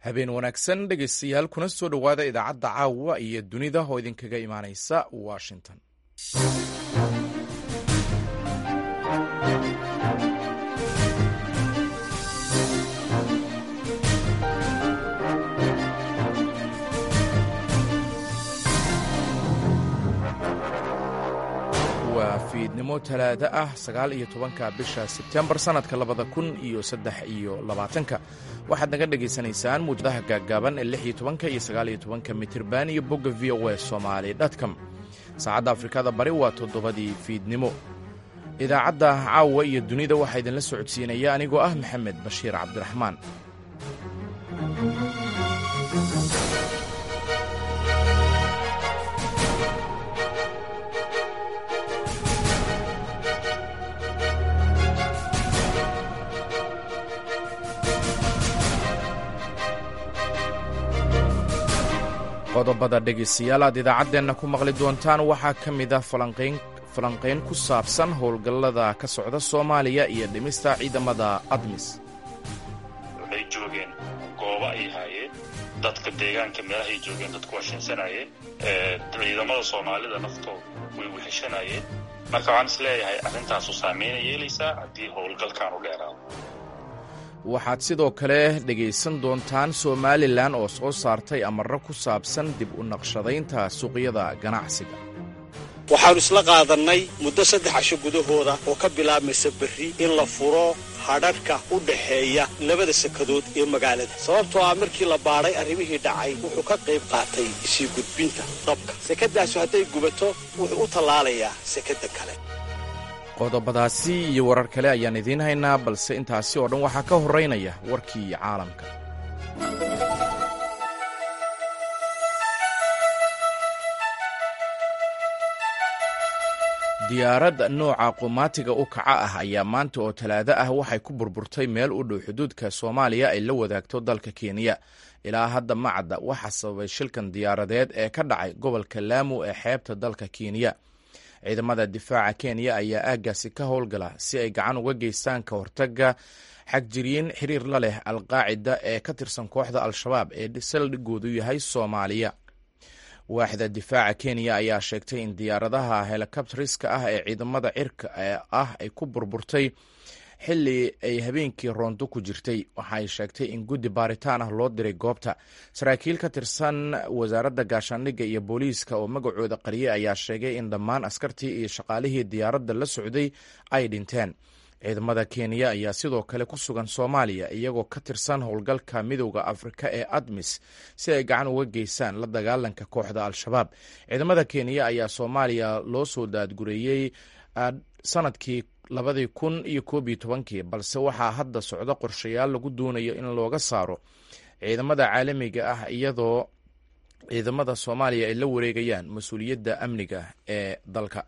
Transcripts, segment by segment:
habeen wanaagsan dhegaystayaal kuna soo dhowaada idaacadda caawa iyo dunida oo idinkaga imaanaysa washington waa fiidnimo talaado ah sagaal iyo tobanka bisha sebtembar sannadka labada kun iyo saddex iyo labaatanka waxaad naga dhagaysanaysaan muujadaha gaaggaaban ee lix iyo tobanka iyo sagaal iyo tobanka mitirban iyo bogga v o e somaali dtcom saacadda afrikada bari waa toddobadii fiidnimo idaacadda caawa iyo dunida waxaa idinla socodsiinaya anigoo ah maxamed bashiir cabdiraxmaan qodobada dhegaystayaal aad idaacaddeenna ku maqli doontaan waxaa ka mid ah falanqayn ku saabsan howlgallada ka socda soomaaliya iyo dhimista ciidamada admis waxay joogeen goobo ay haayeen dadka deegaanka meelahay joogeen dadku washinsanayeen ciidamada soomaalida naftooda way weheshanayeen marka waxaan is leeyahay arrintaasu saameyna yeelaysaa haddii howlgalkan u dheeraado waxaad sidoo kale dhegaysan doontaan somalilan oo soo saartay amarro ku saabsan dib u naqshadaynta suuqyada ganacsiga waxaannu isla qaadannay muddo saddex casho gudahooda oo ka bilaabmaysa berri in la furo hadhadhka u dhaxeeya labada sekadood ee magaalada sababtoo ah markii la baadhay arrimihii dhacay wuxuu ka qayb qaatay isii gudbinta dabka sekadaasu hadday gubato wuxuu u tallaalayaa sekadda kale qodobadaasi iyo warar kale ayaan idiin haynaa balse intaasi oo dhan waxaa ka horraynaya warkii caalamka diyaarad nooca qumaatiga u kaca ah ayaa maanta oo talaado ah waxay ku burburtay meel u dhow xuduudka soomaaliya ay la wadaagto dalka kenya ilaa hadda ma cadda waxaa sababay shilkan diyaaradeed ee ka dhacay gobolka laamu ee xeebta dalka kenya ciidamada difaaca kenya ayaa aaggaasi ka howlgala si ay gacan uga geystaan ka hortaga xagjiriyin xiriir la leh alqaacida ee ka tirsan kooxda al-shabaab ee saldhigoodu yahay soomaaliya waaxda difaaca kenya ayaa sheegtay in diyaaradaha helikabtariska ah ee ciidamada cirka ah ay ku burburtay xilli ay habeenkii roondo ku jirtay waxaay sheegtay in guddi baaritaan ah loo diray goobta saraakiil ka tirsan wasaaradda gaashaandhigga iyo booliiska oo magacooda qariyay ayaa sheegay in dhammaan askartii iyo shaqaalihii diyaaradda la socday ay dhinteen ciidamada kenya ayaa sidoo kale ku sugan soomaaliya iyagoo ka tirsan howlgalka midowda afrika ee admis si ay gacan uga geystaan la dagaalanka kooxda al-shabaab ciidamada kenya ayaa soomaaliya loo soo daadgureeyey sanadkii labadii kun iyo koob iyo tobankii balse waxaa hadda socdo qorshayaal lagu doonayo in looga saaro ciidamada caalamiga ah iyadoo ciidamada soomaaliya ay la wareegayaan mas-uuliyadda amniga ee dalka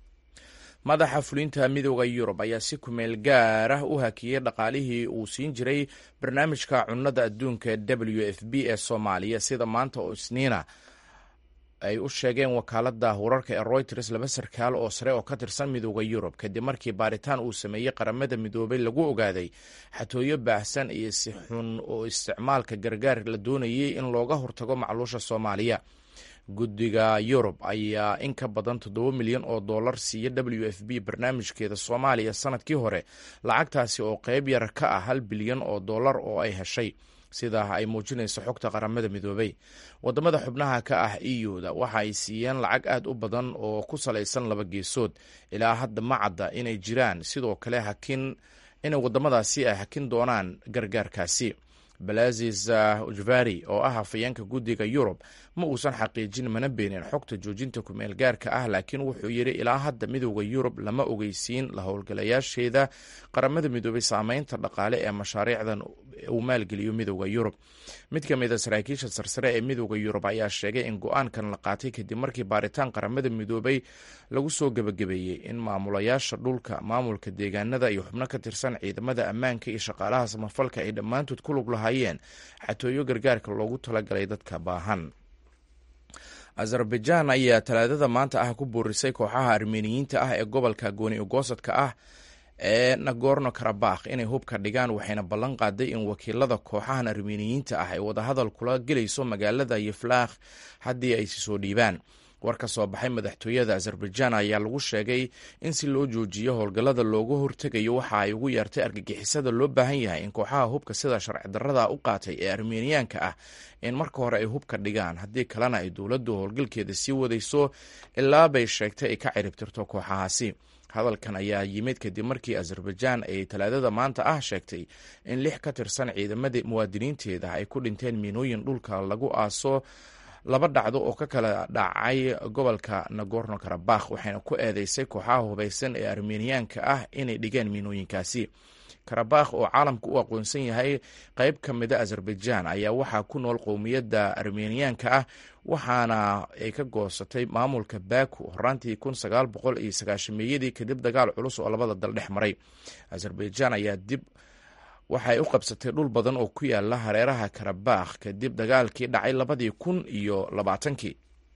madaxa fulinta midooda yurub ayaa si kumeel gaar ah u hakiyey dhaqaalihii uu siin jiray barnaamijka cunnada adduunka w f b ee soomaaliya sida maanta oo isniina ay u sheegeen wakaaladda wararka ee royters laba sarkaal oo sare oo ka tirsan midooda yurub kadib markii baaritaan uu sameeyey qaramada midoobay lagu ogaaday xatooyo baahsan iyo si xun oo isticmaalka gargaar la doonayay in looga hortago macluusha soomaaliya guddiga yurub ayaa in ka badan toddoba milyan oo dollar siiya w f b barnaamijkeeda soomaaliya sanadkii hore lacagtaasi oo qeyb yar ka ah hal bilyan oo dollar oo ay heshay sidaa ay muujinayso xogta qaramada midoobay wadamada xubnaha ka ah euda waxa ay siiyeen lacag aad u badan oo ku salaysan laba geesood ilaa hadda ma cadda inay jiraan sidoo kale hakin inay wadamadaasi ay hakin doonaan gargaarkaasi balazis ujvari oo ah hafayeenka guddiga yurub ma uusan xaqiijin mana beenin xogta joojinta kumeel gaarka ah laakiin wuxuu yidhi ilaa hadda midooda yurub lama ogeysiin la howlgalayaasheeda qaramada midoobay saameynta dhaqaale ee mashaariicdan uu maalgeliyo midooda yurub mid ka mid a saraakiisha sarsare ee midooda yurub ayaa sheegay in go-aankan la qaatay kadib markii baaritaan qaramada midoobay lagu soo gebagabeeyey in maamulayaasha dhulka maamulka deegaanada iyo xubno ka tirsan ciidamada ammaanka iyo shaqaalaha samafalka ay dhammaantood ku lug lahaayeen xatooyo gargaarka loogu talagalay dadka baahan azerbaijan ayaa talaadada maanta ah ku boorisay kooxaha armeniyiinta ah ee gobolka gooni ogoosadka ah ee nagorno karabakh inay hubka dhigaan waxayna ballan qaaday in wakiilada kooxahan armeniyiinta ah ay wadahadal kula gelayso magaalada yeflaakh haddii ay si soo dhiibaan war ka soo baxay madaxtooyada azerbaijan ayaa lagu sheegay in si loo joojiyo howlgallada looga hortegayo waxa ay ugu yeertay argagixisada loo baahan yahay in kooxaha hubka sida sharci darrada u qaatay ee armeniyaanka ah in marka hore ay hubka dhigaan haddii kalena ay dowladdu howlgalkeeda sii wadayso ilaa bay sheegtay ay ka ciribtirto kooxahaasi hadalkan ayaa yimid kadib markii azerbaijan ay talaadada maanta ah sheegtay in lix ka tirsan ciidamadii muwaadiniinteeda ay ku dhinteen miinooyin dhulka lagu aaso laba dhacdo oo ka kala dhacay gobolka nagorno karabakh waxayna ku eedeysay kooxaha hubaysan ee armeniyaanka ah inay dhigeen miinooyinkaasi karabakh oo caalamka u aqoonsan yahay qayb ka mida azerbaijan ayaa waxaa ku nool qowmiyadda armeniyaanka ah waxaana ay ka goosatay maamulka baku horaantii kun sagaal boqol iyo sagaashameeyadii kadib dagaal culus oo labada dal dhex maray azerbaijan ayaa dib waxay u qabsatay dhul badan oo ku yaala hareeraha karabakh kadib dagaalkii dhacay labadii kun iyo labaatankii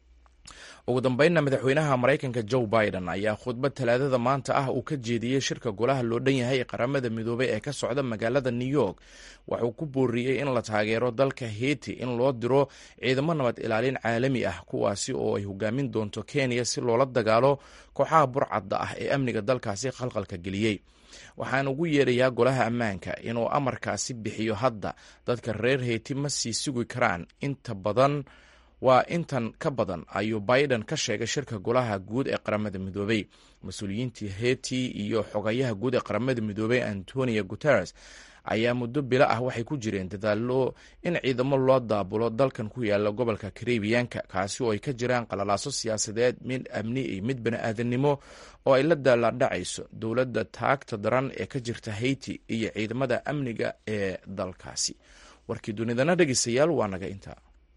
ugu dambeynna madaxweynaha maraykanka joe biden ayaa khudbad talaadada maanta ah uu ka jeediyey shirka golaha loo dhan yahay ee qaramada midoobay ee ka socda magaalada new york waxuu ku booriyey in la taageero dalka heiti in loo diro ciidamo nabad ilaalin caalami ah kuwaasi oo ay hogaamin doonto kenya si loola dagaalo kooxaha burcadda ah ee amniga dalkaasi khalqalka geliyey waxaan ugu yeerayaa golaha ammaanka inuu amarkaasi bixiyo hadda dadka reer heyti ma sii sugi karaan inta badan waa intan ka badan ayuu biden ka sheegay shirka golaha guud ee qaramada midoobey mas-uuliyiintii heti iyo xogayaha guud ee qaramada midoobey antonio guteres ayaa muddo bilo ah waxay ku jireen dadaalo in ciidamo loo daabulo dalkan ku yaala gobolka karibiyanka kaasi oo ay ka jiraan qalalaaso siyaasadeed mid amni iyo mid bani-aadannimo oo ay la daaladhacayso dowladda taagta daran ee ka jirta haiti iyo ciidamada amniga ee dalkaasi warkii dunidana dhegeystayaal waa naga intaa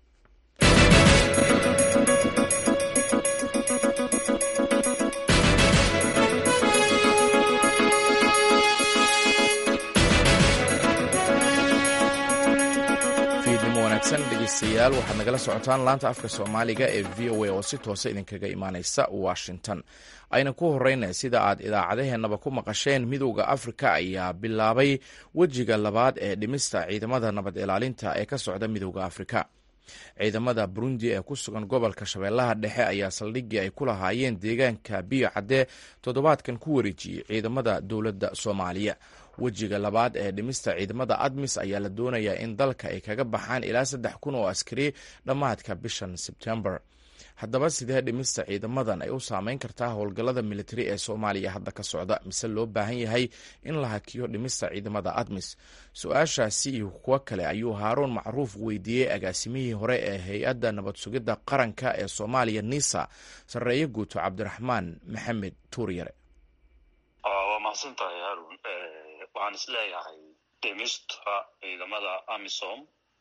dhegeystayaal waxaad nagala socotaan laanta afka soomaaliga ee v o a oo si toosa idinkaga imaaneysa washington ayna ku horeyna sida aad idaacadaheenaba ku maqasheen midowda afrika ayaa bilaabay wejiga labaad ee dhimista ciidamada nabad ilaalinta ee ka socda midowda afrika ciidamada burundi ee ku sugan gobolka shabeellaha dhexe ayaa saldhigii ay ku lahaayeen deegaanka biyo cadde toddobaadkan ku wareejiyey ciidamada dowladda soomaaliya wejiga labaad ee dhimista ciidamada admis ayaa la doonayaa in dalka ay kaga baxaan ilaa saddex kun oo askari dhammaadka bishan sebtembar haddaba sidee dhimista ciidamadan ay u saameyn kartaa howlgallada militari ee soomaaliya hadda ka socda mise loo baahan yahay in la hakiyo dhimista ciidamada admis su-aashaasi iyo kuwo kale ayuu haaruun macruuf weydiiyey agaasimihii hore ee hay-adda nabad sugidda qaranka ee soomaaliya nisa sarreeye guuto cabdiraxmaan maxamed tuuryare waa mahadsantahay haarun waxaan isleeyahay dhimista ciidamada amisom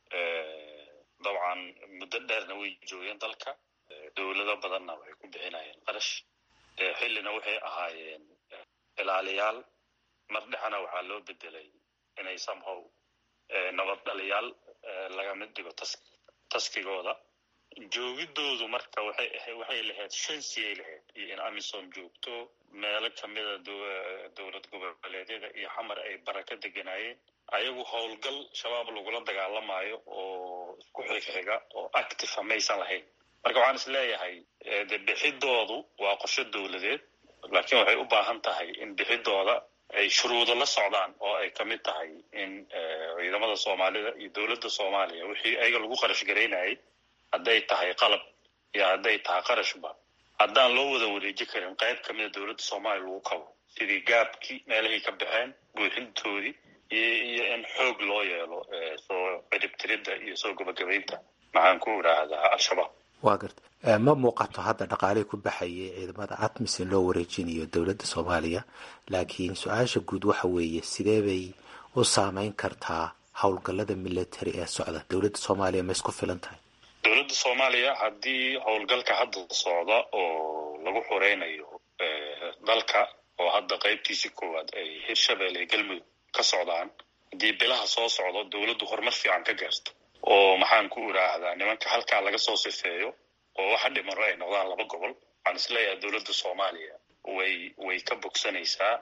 dabcan muddo dheerna way joogeen dalka dowlado badanna waxay ku bixinayeen qarash xillina waxay ahaayeen ilaaliyaal mar dhexena waxaa loo bedelay inay somehow nabad dhaliyaal laga mid dhigo tas taskigooda joogidoodu marka waxay ahayd waxay lahayd shansiyay lahayd iyo in amisom joogto meelo kamida dowlad goboleedyada iyo xamar ay baraka deganaayeen ayagu howlgal shabaab lagula dagaalamayo oo isku xigxiga oo active maysan lahayn marka waxaan is leeyahay de bixidoodu waa qorsho dowladeed laakiin waxay u baahan tahay in bixidooda ay shuruudo la socdaan oo ay kamid tahay in ciidamada soomaalida iyo dowladda soomaaliya wixii ayaga lagu qarash garaynayay hadday tahay qalab iyo hadday tahay qarashba haddaan loo wada wareeji karin qayb kamida dowladda soomaaliya lagu kabo sidii gaabkii meelahay ka baxeen buuxintoodii iyo in xoog loo yeelo soo ciribtiridda iyo soo gabagabaynta maxaan ku idhaahdaa al-shabaab waa garta ma muuqato hadda dhaqaalihii ku baxayay ciidamada atmis in loo wareejinayo dowladda soomaaliya laakiin su-aasha guud waxa weeye sidee bay u saameyn kartaa howlgallada military ee socda dowladda soomaaliya ma isku filan tahay dowladda soomaaliya haddii howlgalka hadda socda oo lagu xoreynayo dalka oo hadda qaybtiisii koowaad ay hirshabelle iyo galmudug ka socdaan haddii bilaha soo socdo dowladdu horumar fiican ka gaarto oo maxaan ku idhaahdaa nimanka halkaa laga soo sifeeyo oo waxa dhimano ay noqdaan laba gobol waxaan isleeyahay dowladda soomaaliya way way ka bogsanaysaa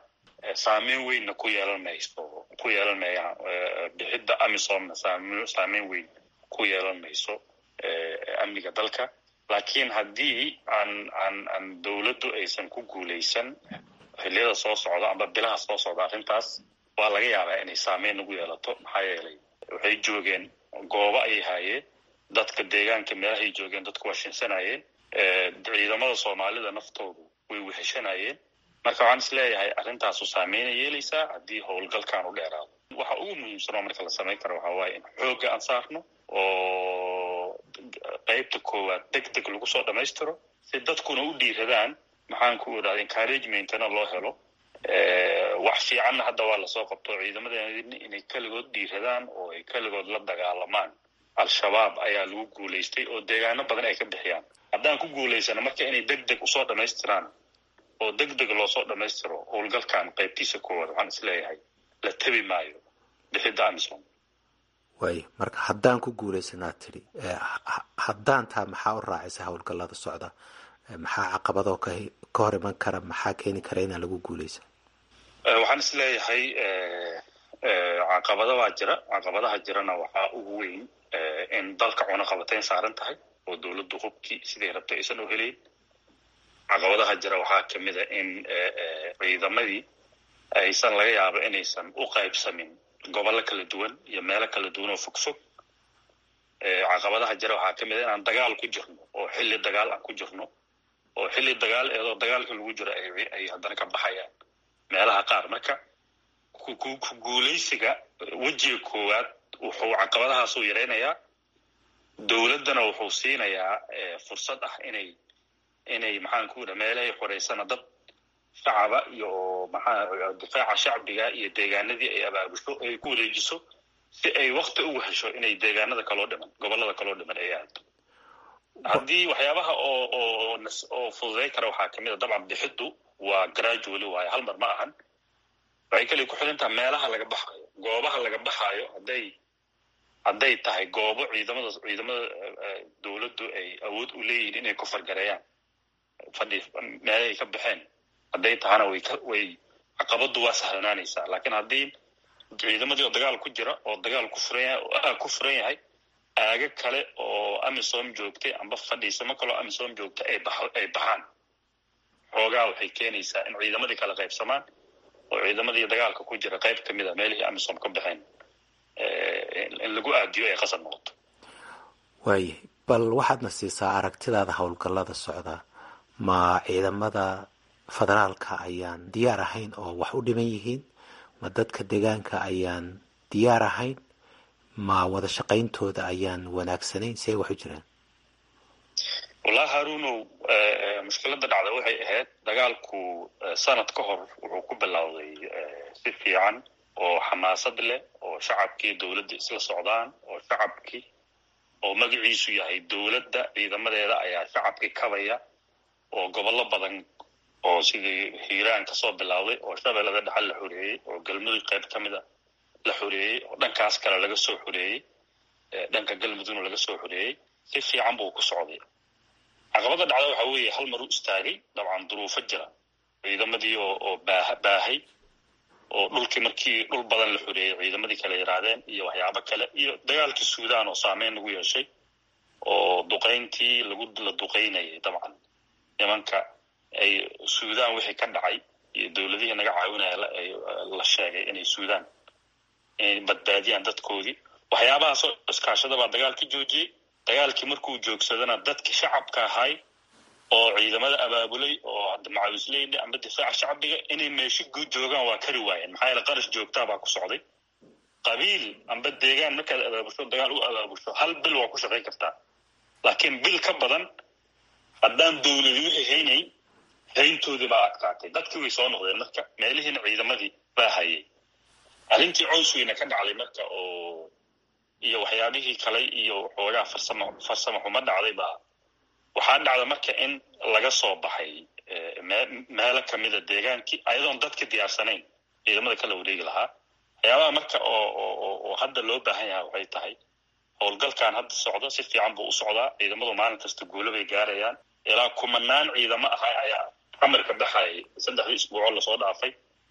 saameyn weynna ku yeelan mayso ku yeelan maya bixidda amisomna saameyn weyn ku yeelan mayso amniga dalka laakiin haddii aan aan aan dowladdu aysan ku guulaysan xilliyada soo socda amba bilaha soo socda arrintaas waa laga yaabaa inay saameyn nagu yeelato maxaa yeelay waxay joogeen goobo ayay haayeen dadka deegaanka meelahay joogeen dadku waa shinsanayeen ciidamada soomaalida naftoodu way weheshanayeen marka waxaan is leeyahay arrintaasu saameyna yeelaysaa haddii howlgalkan u dheeraado waxa ugu muhiimsan oo marka la samayn karo waxaa waaye in xoogga aan saarno oo qeybta koowaad deg deg lagu soo dhammaystiro si dadkuna u dhiiradaan maxaan ku idhahda encouragementna loo helo wax fiicanna hadda waa lasoo qabto ciidamadeena inay keligood dhiiradaan oo ay keligood la dagaalamaan al-shabaab ayaa lagu guulaystay oo deegaano badan ay ka bixiyaan haddaan ku guulaysana marka inay deg deg usoo dhammaystiraan oo deg deg loosoo dhammaystiro howlgalkan qaybtiisa koowaad waxaan is leeyahay la tebi maayo bixidda amisom waaya marka haddaan ku guulaysanaad tidhi haddaan taa maxaa u raacaysa howlgallada socda maxaa caqabadoo ka hor iman kara maxaa keeni kara inaan lagu guulaysan waxaan is leeyahay caqabada baa jira caqabadaha jirana waxaa ugu weyn in dalka cunaqabateyn saaran tahay oo dowladdu hubkii siday rabtay aysan u helayn caqabadaha jira waxaa kamid a in ciidamadii aysan laga yaabo inaysan u qaybsamin gobollo kala duwan iyo meelo kala duwan oo fog fog caqabadaha jira waxaa kamid a inaan dagaal ku jirno oo xilli dagaal aan ku jirno oo xilli dagaal eedoo dagaalka lagu jiro ay haddana ka baxayaan meelaha qaar marka ku guulaysiga wejiga koowaad wuxuu caqabadahaasuu yaraynayaa dowladdana wuxuu siinayaa fursad ah inay inay maxaan ku idha meelahay xoreysana dad shacaba iyo maxaa difaaca shacbiga iyo deegaanadii ay abaabusho ay ku wareejiso si ay wakti ugu hesho inay deegaanada kaloo dhiman gobollada kaloo dhiman ay aado haddii waxyaabaha oo oo oo fududay kara waxaa kamid a dabcan bixiddu waa gradually waayo hal mar ma ahan waxay kaliya ku xiran taha meelaha laga baxayo goobaha laga baxaayo hadday hadday tahay goobo ciidamada ciidamada dowladdu ay awood u leeyihiin inay ku fargareeyaan fadhi meelahay ka baxeen hadday tahana way ka way caqabaddu waa sahlanaanaysaa laakiin haddii ciidamadii oo dagaal ku jira oo dagaal ku furan yahay oo aag ku furan yahay aaga kale oo amisom joogtay amba fadhiisamo kaleo amisom joogta ay bax ay baxaan xoogaa waxay keenaysaa in ciidamadii kala qaybsamaan oo ciidamadii dagaalka ku jira qayb kamid a meelihii amisom ka baxeen in lagu aadiyo ay qasab noqoto waayahay bal waxaadna siisaa aragtidaada howlgallada socda ma ciidamada federaalka ayaan diyaar ahayn oo wax u dhiman yihiin ma dadka deegaanka ayaan diyaar ahayn ma wada shaqayntooda ayaan wanaagsanayn si ay wax u jiraan wallahi haruunow mushkiladda dhacda waxay ahayd dagaalku sanad ka hor wuxuu ku bilowday si fiican oo xamaasad leh oo shacabkii dowladda isla socdaan oo shacabkii oo magaciisu yahay dowladda ciidamadeeda ayaa shacabkii kabaya oo gobollo badan oo sidii hiiraan kasoo bilowday oo shabeellada dhexal la xoreeyey oo galmudug qayb ka mid a la xoreeyey oo dhankaas kale laga soo xoreeyey dhanka galmudugna laga soo xoreeyey si fiican buu ku socday caqabadda dhacda waxa weeye hal mar u istaagay dabcan duruufo jira ciidamadii oo oo baaha baahay oo dhulkii markii dhul badan la xoreeyey ciidamadii kale yaraadeen iyo waxyaabo kale iyo dagaalkii suudaan oo saameyn lagu yeeshay oo duqayntii lagu la duqaynayay dabcan nimanka ay suudaan wixii ka dhacay iyo dowladihii naga caawinaya la sheegay inay suudaan inay badbaadiyaan dadkoodii waxyaabahaasoo iskaashada baa dagaalka joojiyey dagaalkii markuu joogsadana dadkii shacabka ahay oo ciidamada abaabulay oo macawisleyda amba difaaca shacbiga inay meesho guud joogaan waa kari waayeen maxaa yeele qarash joogtaa baa ku socday qabiil amba deegaan markaad abaabusho dagaal u abaabusho hal bil waa ku shaqayn kartaa laakiin bil ka badan haddaan dowladi wixii haynay hayntoodii baa adkaatay dadkii way soo noqdeen marka meelihiina ciidamadii baa hayay arrintii cows weyna ka dhacday marka oo iyo waxyaabihii kale iyo xoogaa farsamo farsamo xumo dhacday baa waxaa dhacda marka in laga soo baxay meelo kamida deegaankii ayadoon dadka diyaarsanayn ciidamada kala wareegi lahaa waxyaabaha marka oo oo hadda loo baahan yahay waxay tahay howlgalkan hadda socdo si fiican buu u socdaa ciidamadu maalin kasta guulo bay gaarayaan ilaa kumanaan ciidamo ahaa ayaa amarka baxayay saddexdii isbuucoo lasoo dhaafay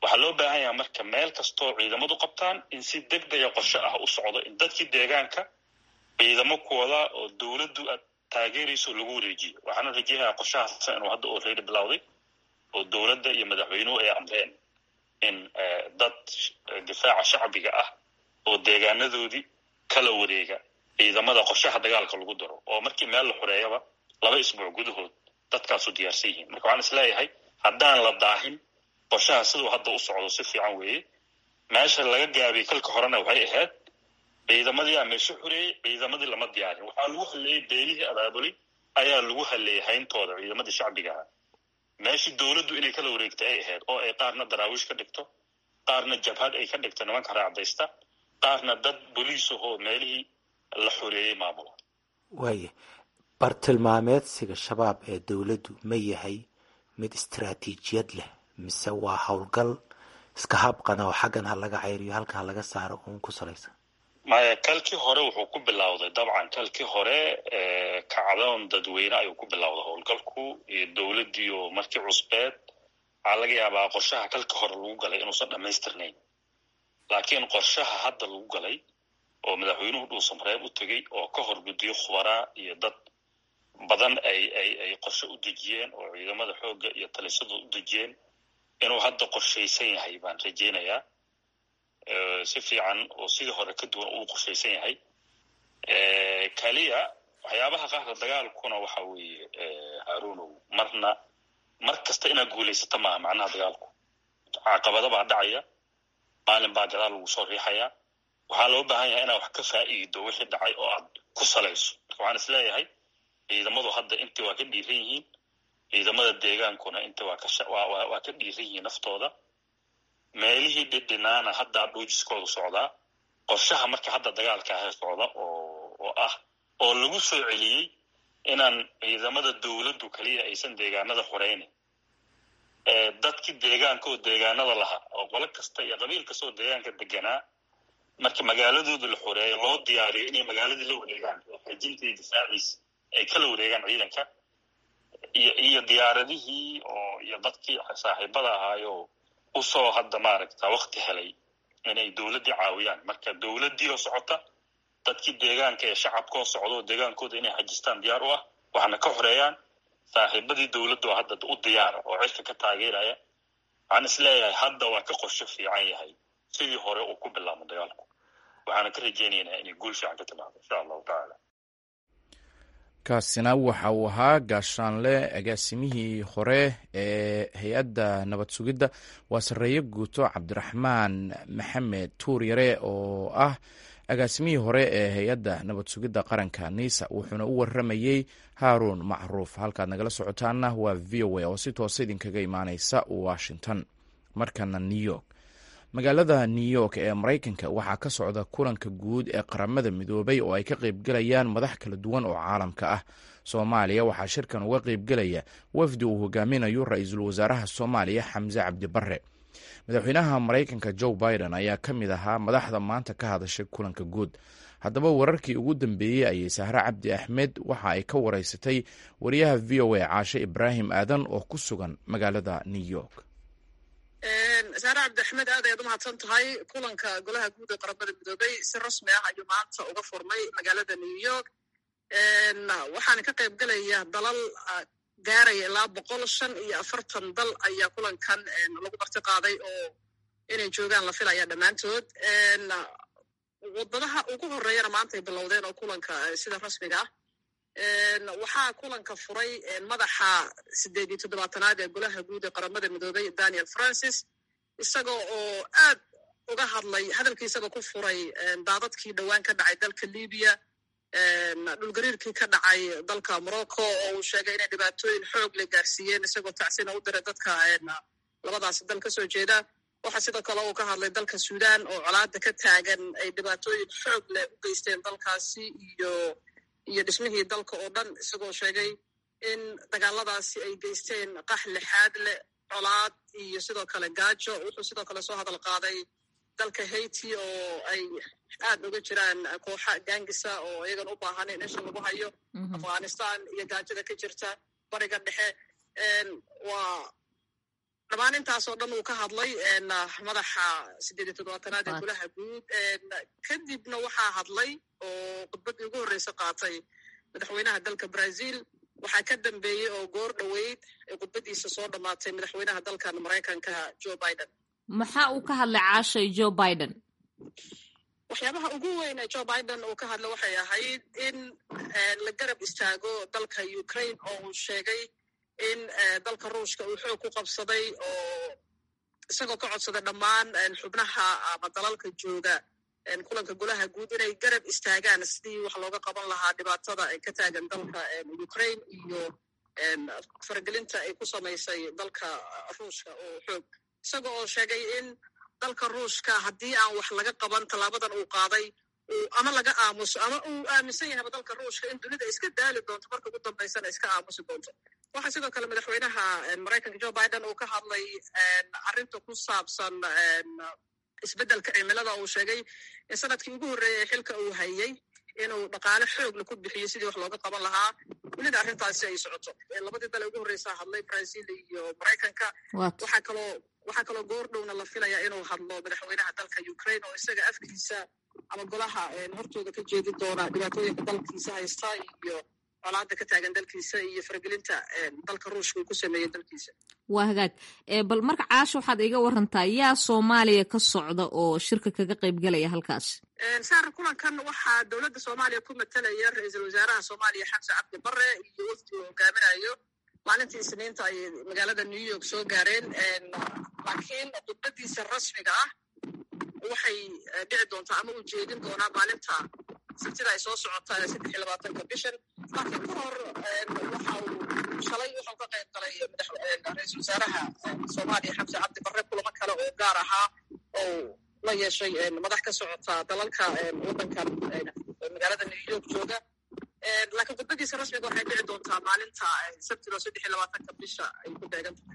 waxaa loo baahan yaha marka meel kastoo ciidamadu qabtaan in si deg dega qorshe ah u socdo in dadkii deegaanka ciidamo kuwada oo dowladdu aad taageerayso lagu wareejiyo waxaana rajayahaa qorshahaasa inuu hadda already bilowday oo dowladda iyo madaxweynuhu ay amreen in dad difaaca shacbiga ah oo deegaanadoodii kala wareega ciidamada qorshaha dagaalka lagu daro oo markii meel la xoreeyaba laba isbuuc gudahood dadkaasu diyaarsan yihiin marka waxaan is leeyahay haddaan la daahin qorshaha siduu hadda u socdo si fiican weeye meesha laga gaabiyey kalka horena waxay ahayd ciidamadii aa meesho xoreeyey ciidamadii lama diyaarin waxaa lagu halleeyey beelihii abaabulay ayaa lagu halleeyey hayntooda ciidamadii shacbigaha meeshii dowladdu inay kala wareegtay ay ahayd oo ay qaarna daraawiish ka dhigto qaarna jabhad ay ka dhigto nimanka raacdaysta qaarna dad boliisahoo meelihii la xoreeyey maamula waaya bartilmaameedsiga shabaab ee dowladdu ma yahay mid istaraatiijiyad leh mise waa howlgal iska habqana oo xaggan ha laga ceyriyo halkan ha laga saaro uun ku salaysan maya kalkii hore wuxuu ku bilowday dabcan kalkii hore kacdoon dadweyne ayuu ku bilowday howlgalku iyo dowladdiiyo markii cusbeed waxaa laga yaabaa qorshaha kalkii hore lagu galay inuusan dhammaystirnayn laakiin qorshaha hadda lagu galay oo madaxweynuhu dhuusamareeb u tegey oo ka hor guddiyo khubaraa iyo dad badan ay ay ay qorshe u dejiyeen oo ciidamada xoogga iyo talisadu u dejiyeen inuu hadda qorshaysan yahay baan rajaynayaa si fiican oo sidii hore ka duwan uu qorshaysan yahay kaliya waxyaabaha qaarka dagaalkuna waxa weeye haruunow marna mar kasta inaad guulaysata maaha macnaha dagaalku caqabada baa dhacaya maalin baa gadaal lagu soo riixayaa waxaa loo baahan yahay inaad wax ka faa'iido wixii dhacay oo aad ku salayso marka waxaan is leeyahay ciidamadu hadda intii waa ka dhiiran yihiin ciidamada deegaankuna intii waa kawaa ka dhiiran yihiin naftooda meelihii dhidhinaana haddaa dhuujiskoodu socdaa qorshaha marka hadda dagaalka ahe socda oo oo ah oo lagu soo celiyey inaan ciidamada dowladdu kaliya aysan deegaanada xoreynin dadkii deegaanka oo deegaanada lahaa oo qolo kasta iyo qabiil kasta oo deegaanka deganaa marka magaaladooda la xoreeyo loo diyaariyo inay magaaladii la wareegaan oo xajinta iyo difaaciisa ay kala wareegaan ciidanka iyo iyo diyaaradihii oo iyo dadkii saaxiibada ahaayo usoo hadda maaragta wakti helay inay dowladdii caawiyaan marka dowladdii oo socota dadkii deegaanka ee shacabkaoo socda oo deegaankooda inay xajistaan diyaar u ah waxna ka xoreeyaan saaxiibadii dowladda oo hadda u diyaara oo cirka ka taageeraya waxaan is leeyahay hadda waa ka qorsho fiican yahay sidii hore uu ku bilaabmo dagaalku waxaana ka rajaynaynaa inay guul fiican ka timaado insha allahu tacaala kaasina waxa uu ahaa gaashaanle agaasimihii hore ee hay-adda nabad sugidda waa sarreeye guuto cabdiraxmaan maxamed tuur yare oo ah agaasimihii hore ee hay-adda nabad sugidda qaranka niisa wuxuuna u waramayey haaruun macruuf halkaad nagala socotaana waa v o a oo si toosa idinkaga imaaneysa washington markana new york magaalada new york ee maraykanka waxaa ka socda kulanka guud ee qaramada midoobay oo ay ka qaybgelayaan madax kala duwan oo caalamka ah soomaaliya waxaa shirkan uga qaybgelaya wafdi uu hogaaminayo ra-iisul wasaaraha soomaaliya xamse cabdi bare madaxweynaha maraykanka joe biden ayaa ka mid ahaa madaxda maanta ka hadashay kulanka guud haddaba wararkii ugu dambeeyey ayay sahre cabdi axmed waxa ay ka wareysatay wariyaha v o a caashe ibraahim aadan oo ku sugan magaalada new york saare cabdi axmed aad ayaad u mahadsan tahay kulanka golaha guud ee qaramada midoobay si rasmi ah ayuu maanta uga furmay magaalada new york waxaana ka qayb gelaya dalal gaaraya ilaa boqol shan iyo afartan dal ayaa kulankan lagu marti qaaday oo inay joogaan la filaya dhammaantood wadadaha ugu horeeyana maanta ay bilowdeen oo kulanka sida rasmiga ah waxaa kulanka furay madaxa sideed iyo toddobaatanaad ee golaha guud ee qaramada midoobay daniel francis isaga oo aad uga hadlay hadalkiisaba ku furay daadadkii dhowaan ka dhacay dalka libiya dhulgariirkii ka dhacay dalka morocco oo uu sheegay inay dhibaatooyin xoog le gaarsiiyeen isagoo tacsina u diray dadka labadaasi dal kasoo jeeda waxaa sidoo kale uu ka hadlay dalka sudan oo colaada ka taagan ay dhibaatooyin xoog leh u geysteen dalkaasi iyo iyo dhismihii dalka oo dhan isagoo sheegay in dagaaladaasi ay geysteen qax lixaad leh colaad iyo sidoo kale gaajo wuxuu sidoo kale soo hadal qaaday dalka haiti oo ay aad uga jiraan kooxa gangisa oo iyagan u baahan in isha lagu hayo afghanistan iyo gaajada ka jirta bariga dhexe waa dhammaan intaasoo dhan uu ka hadlay madaxa sideed iyo toddobaatanaad ee golaha guud kadibna waxaa hadlay oo khudbaddii ugu horreysa qaatay madaxweynaha dalka brazil waxaa ka dambeeyey oo goor dhoweyd ee khudbaddiisa soo dhammaatay madaxweynaha dalkan maraykanka joe biden maxaa uu ka hadlay caashay joe biden waxyaabaha ugu weyn ee joe biden uu ka hadla waxay ahayd in la garab istaago dalka ukraine oo uu sheegay in dalka ruushka uu xoog ku qabsaday oo isagoo ka codsaday dhammaan xubnaha ama dalalka jooga kulanka golaha guud inay garab istaagaan sidii wax looga qaban lahaa dhibaatada ay ka taagan dalka ukraine iyo faragelinta ay ku samaysay dalka ruushka oo xoog isaga oo sheegay in dalka ruushka haddii aan wax laga qaban tallaabadan uu qaaday ama laga aamuso ama uu aaminsan yahaba dalka ruushka in dunida iska daali doonto marka ugu dambaysana iska aamusi doonto waxaa sidoo kale madaxweynaha maraykanka joe biden uu ka hadlay arrinta ku saabsan isbeddelka cimilada uu sheegay in sanadkii ugu horreeyay xilka uu hayey inuu dhaqaale xoogla ku bixiyo sidii wax looga qaban lahaa welina arrintaasi ay socoto labadii dale ugu horreysaa hadlay brazil iyo maraykanka waxaa kaloo waxaa kaloo goor dhowna la filayaa inuu hadlo madaxweynaha dalka ukraine oo isaga afkiisa ama golaha hortooda ka jeedi doona dhibaatooyinka dalkiisa haysta iyo colaada ka taagan dalkiisa iyo faragelinta dalka ruushka uu ku sameeyey dalkiisa waa hagaag bal marka caasha waxaad iga warantaa yaa soomaaliya ka socda oo shirka kaga qaybgelaya halkaas saar kulankan waxaa dowladda soomaaliya ku matalaya ra-iisul wasaaraha soomaaliya xamse cabdi bare iyo wafdi uu hogaaminayo maalintii isniinta ay magaalada new york soo gaareen laakiin khudbadiisa rasmiga ah waxay dhici doontaa ama uu jeedin doonaa maalinta sabtida ay soo socotaa saddex iyo labaatanka bishan laakiin ka hor waxa uu shalay wuxuu ka qayb galay ra-iisul wasaaraha soomaaliya xamse cabdi bare kulamo kale oo gaar ahaa oo la yeeshay madax ka socota dalalka waddankan magaalada new york jooga laakiin khudbadiisa rasmiga waxay dhici doontaa maalinta sabtida saddex iyo labaatanka bisha ay ku beegan tahay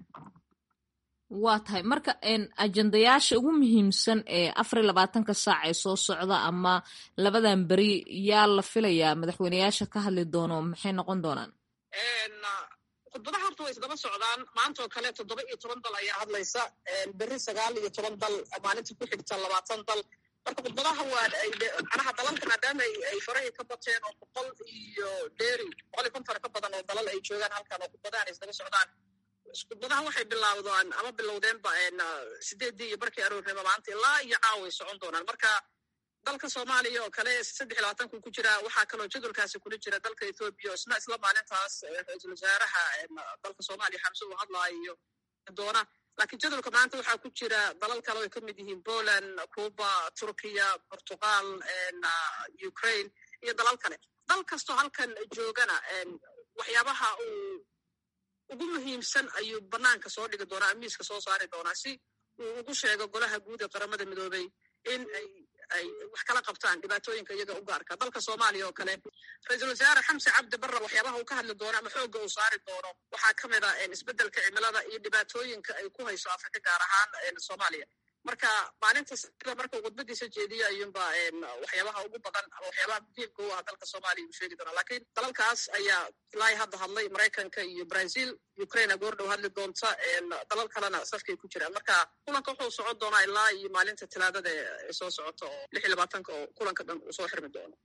waa tahay marka ajendayaasha ugu muhiimsan ee afar iyo labaatanka saac ee soo socda ama labadan beri yaa la filayaa madaxweyneyaasha ka hadli doono maxay noqon doonaan khudbadaha horta way isdaba socdaan maanta oo kale toddoba iyo toban dal ayaa hadlaysa beri sagaal iyo toban dal maalinta ku xigta labaatan dal marka khudbadaha waa manaha dalalka maadaama ay farahay ka bateen oo boqol iyo dheeri boqol iyo konton ka badan oo dalal ay joogaan halkan oo khudbadahan isdaba socdaan khudbadaha waxay bilawdaan ama bilowdeenba sideeddii iyo barkii aroornimo maanta ilaa iyo caaway socon doonaan marka dalka soomaaliya oo kale saddex iyo labaatanku ku jira waxaa kaloo jadwalkaasi kula jira dalka ethoobiya oo isna isla maalintaas ra-iisul wasaaraha dalka soomaaliya xamse uu hadlaayo doona laakiin jadwalka maanta waxaa ku jira dalal kale oo ay ka mid yihiin poland cuba turkiya portugal ukraine iyo dalal kale dal kastoo halkan joogana waxyaabaha uu ugu muhiimsan ayuu banaanka soo dhigi doonaa amiiska soo saari doonaa si uu ugu sheego golaha guud ee qaramada midoobay in ay ay wax kala qabtaan dhibaatooyinka iyaga u gaarka dalka soomaaliya oo kale ra-iisul wasaare xamse cabdi barre waxyaabaha uu ka hadli doono ama xoogga uu saari doono waxaa ka mid a isbeddelka cimilada iyo dhibaatooyinka ay ku hayso afrika gaar ahaan soomaaliya marka maalinta sida markuu khudbadiisa jeediyo ayuunba waxyaabaha ugu badan ama waxyaabaha muhiimka u ah dalka soomaaliya uu sheegi doonaa laakiin dalalkaas ayaa ilaa hadda hadlay maraykanka iyo brazil ukraina goordhow hadli doonta dalal kalena safkay ku jiraan marka kulanka wuxuu socon doonaa ilaa iyo maalinta talaadada ee soo socota oo lix iyo labaatanka oo kulanka dhan uu soo xirmi doono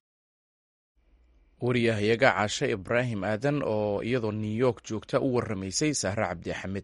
wariyahayaga caashe ibraahim aadan oo iyadoo new york joogta u warramaysay sahre cabdi axmed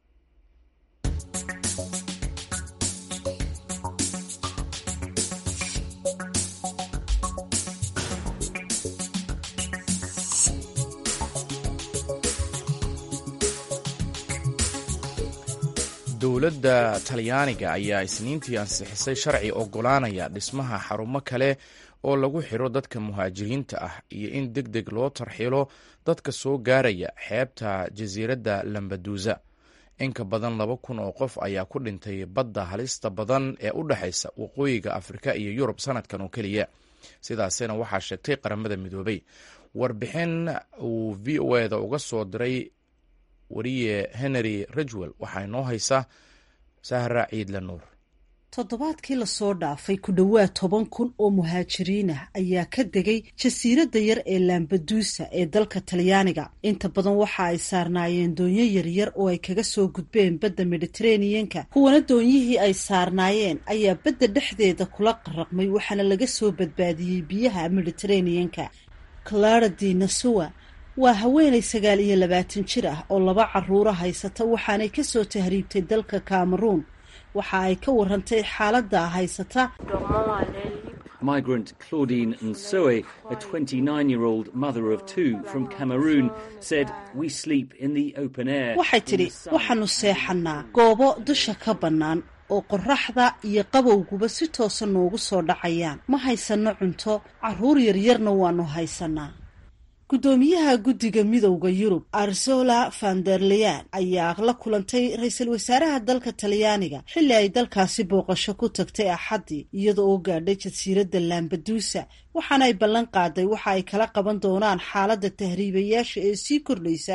dowladda talyaaniga ayaa isniintii ansixisay sharci oggolaanaya dhismaha xarumo kale oo lagu xiro dadka muhaajiriinta ah iyo in deg deg loo tarxilo dadka soo gaaraya xeebta jasiiradda lambaduusa in ka badan laba kun oo qof ayaa ku dhintay badda halista badan ee u dhexaysa waqooyiga afrika iyo yurub sanadkan oo keliya sidaasina waxaa sheegtay qaramada midoobay warbixin uu v o eda uga soo diray wariye henry ridgwell waxaa inoo haysa sahra ciidle nuur toddobaadkii lasoo dhaafay ku dhowaad toban kun oo muhaajiriin ah ayaa ka degay jasiiradda yar ee lambaduusa ee dalka talyaaniga inta badan waxa ay saarnaayeen doonyo yaryar oo ay kaga soo gudbeen badda mediteraneanka kuwana doonyihii ay saarnaayeen ayaa badda dhexdeeda kula qaraqmay waxaana laga soo badbaadiyey biyaha mediteraneanka clara di nasuwa waa haweenay sagaal iyo labaatan jir ah oo laba caruura haysata waxaanay kasoo tahriibtay dalka cameroon waxa ay ka warantay xaaladda haysata Migrant Claudine Nsoe, a 29 year old mother of two from Cameroon, said, We sleep in the open air. waxay tidhi waxaanu seexannaa goobo dusha ka bannaan oo qorraxda iyo qabowguba si toosa noogu soo dhacayaan ma haysanno cunto carruur yaryarna waannu haysannaa guddoomiyaha guddiga midowda yurub arzola vanderleyan ayaa la kulantay ra-iisul wasaaraha dalka talyaaniga xilli ay dalkaasi booqasho ku tagtay axaddii iyada oo gaadhay jasiiradda lambaduusa waxaana ay ballan qaaday waxa ay kala qaban doonaan xaaladda tahriibayaasha ee sii kordhaysa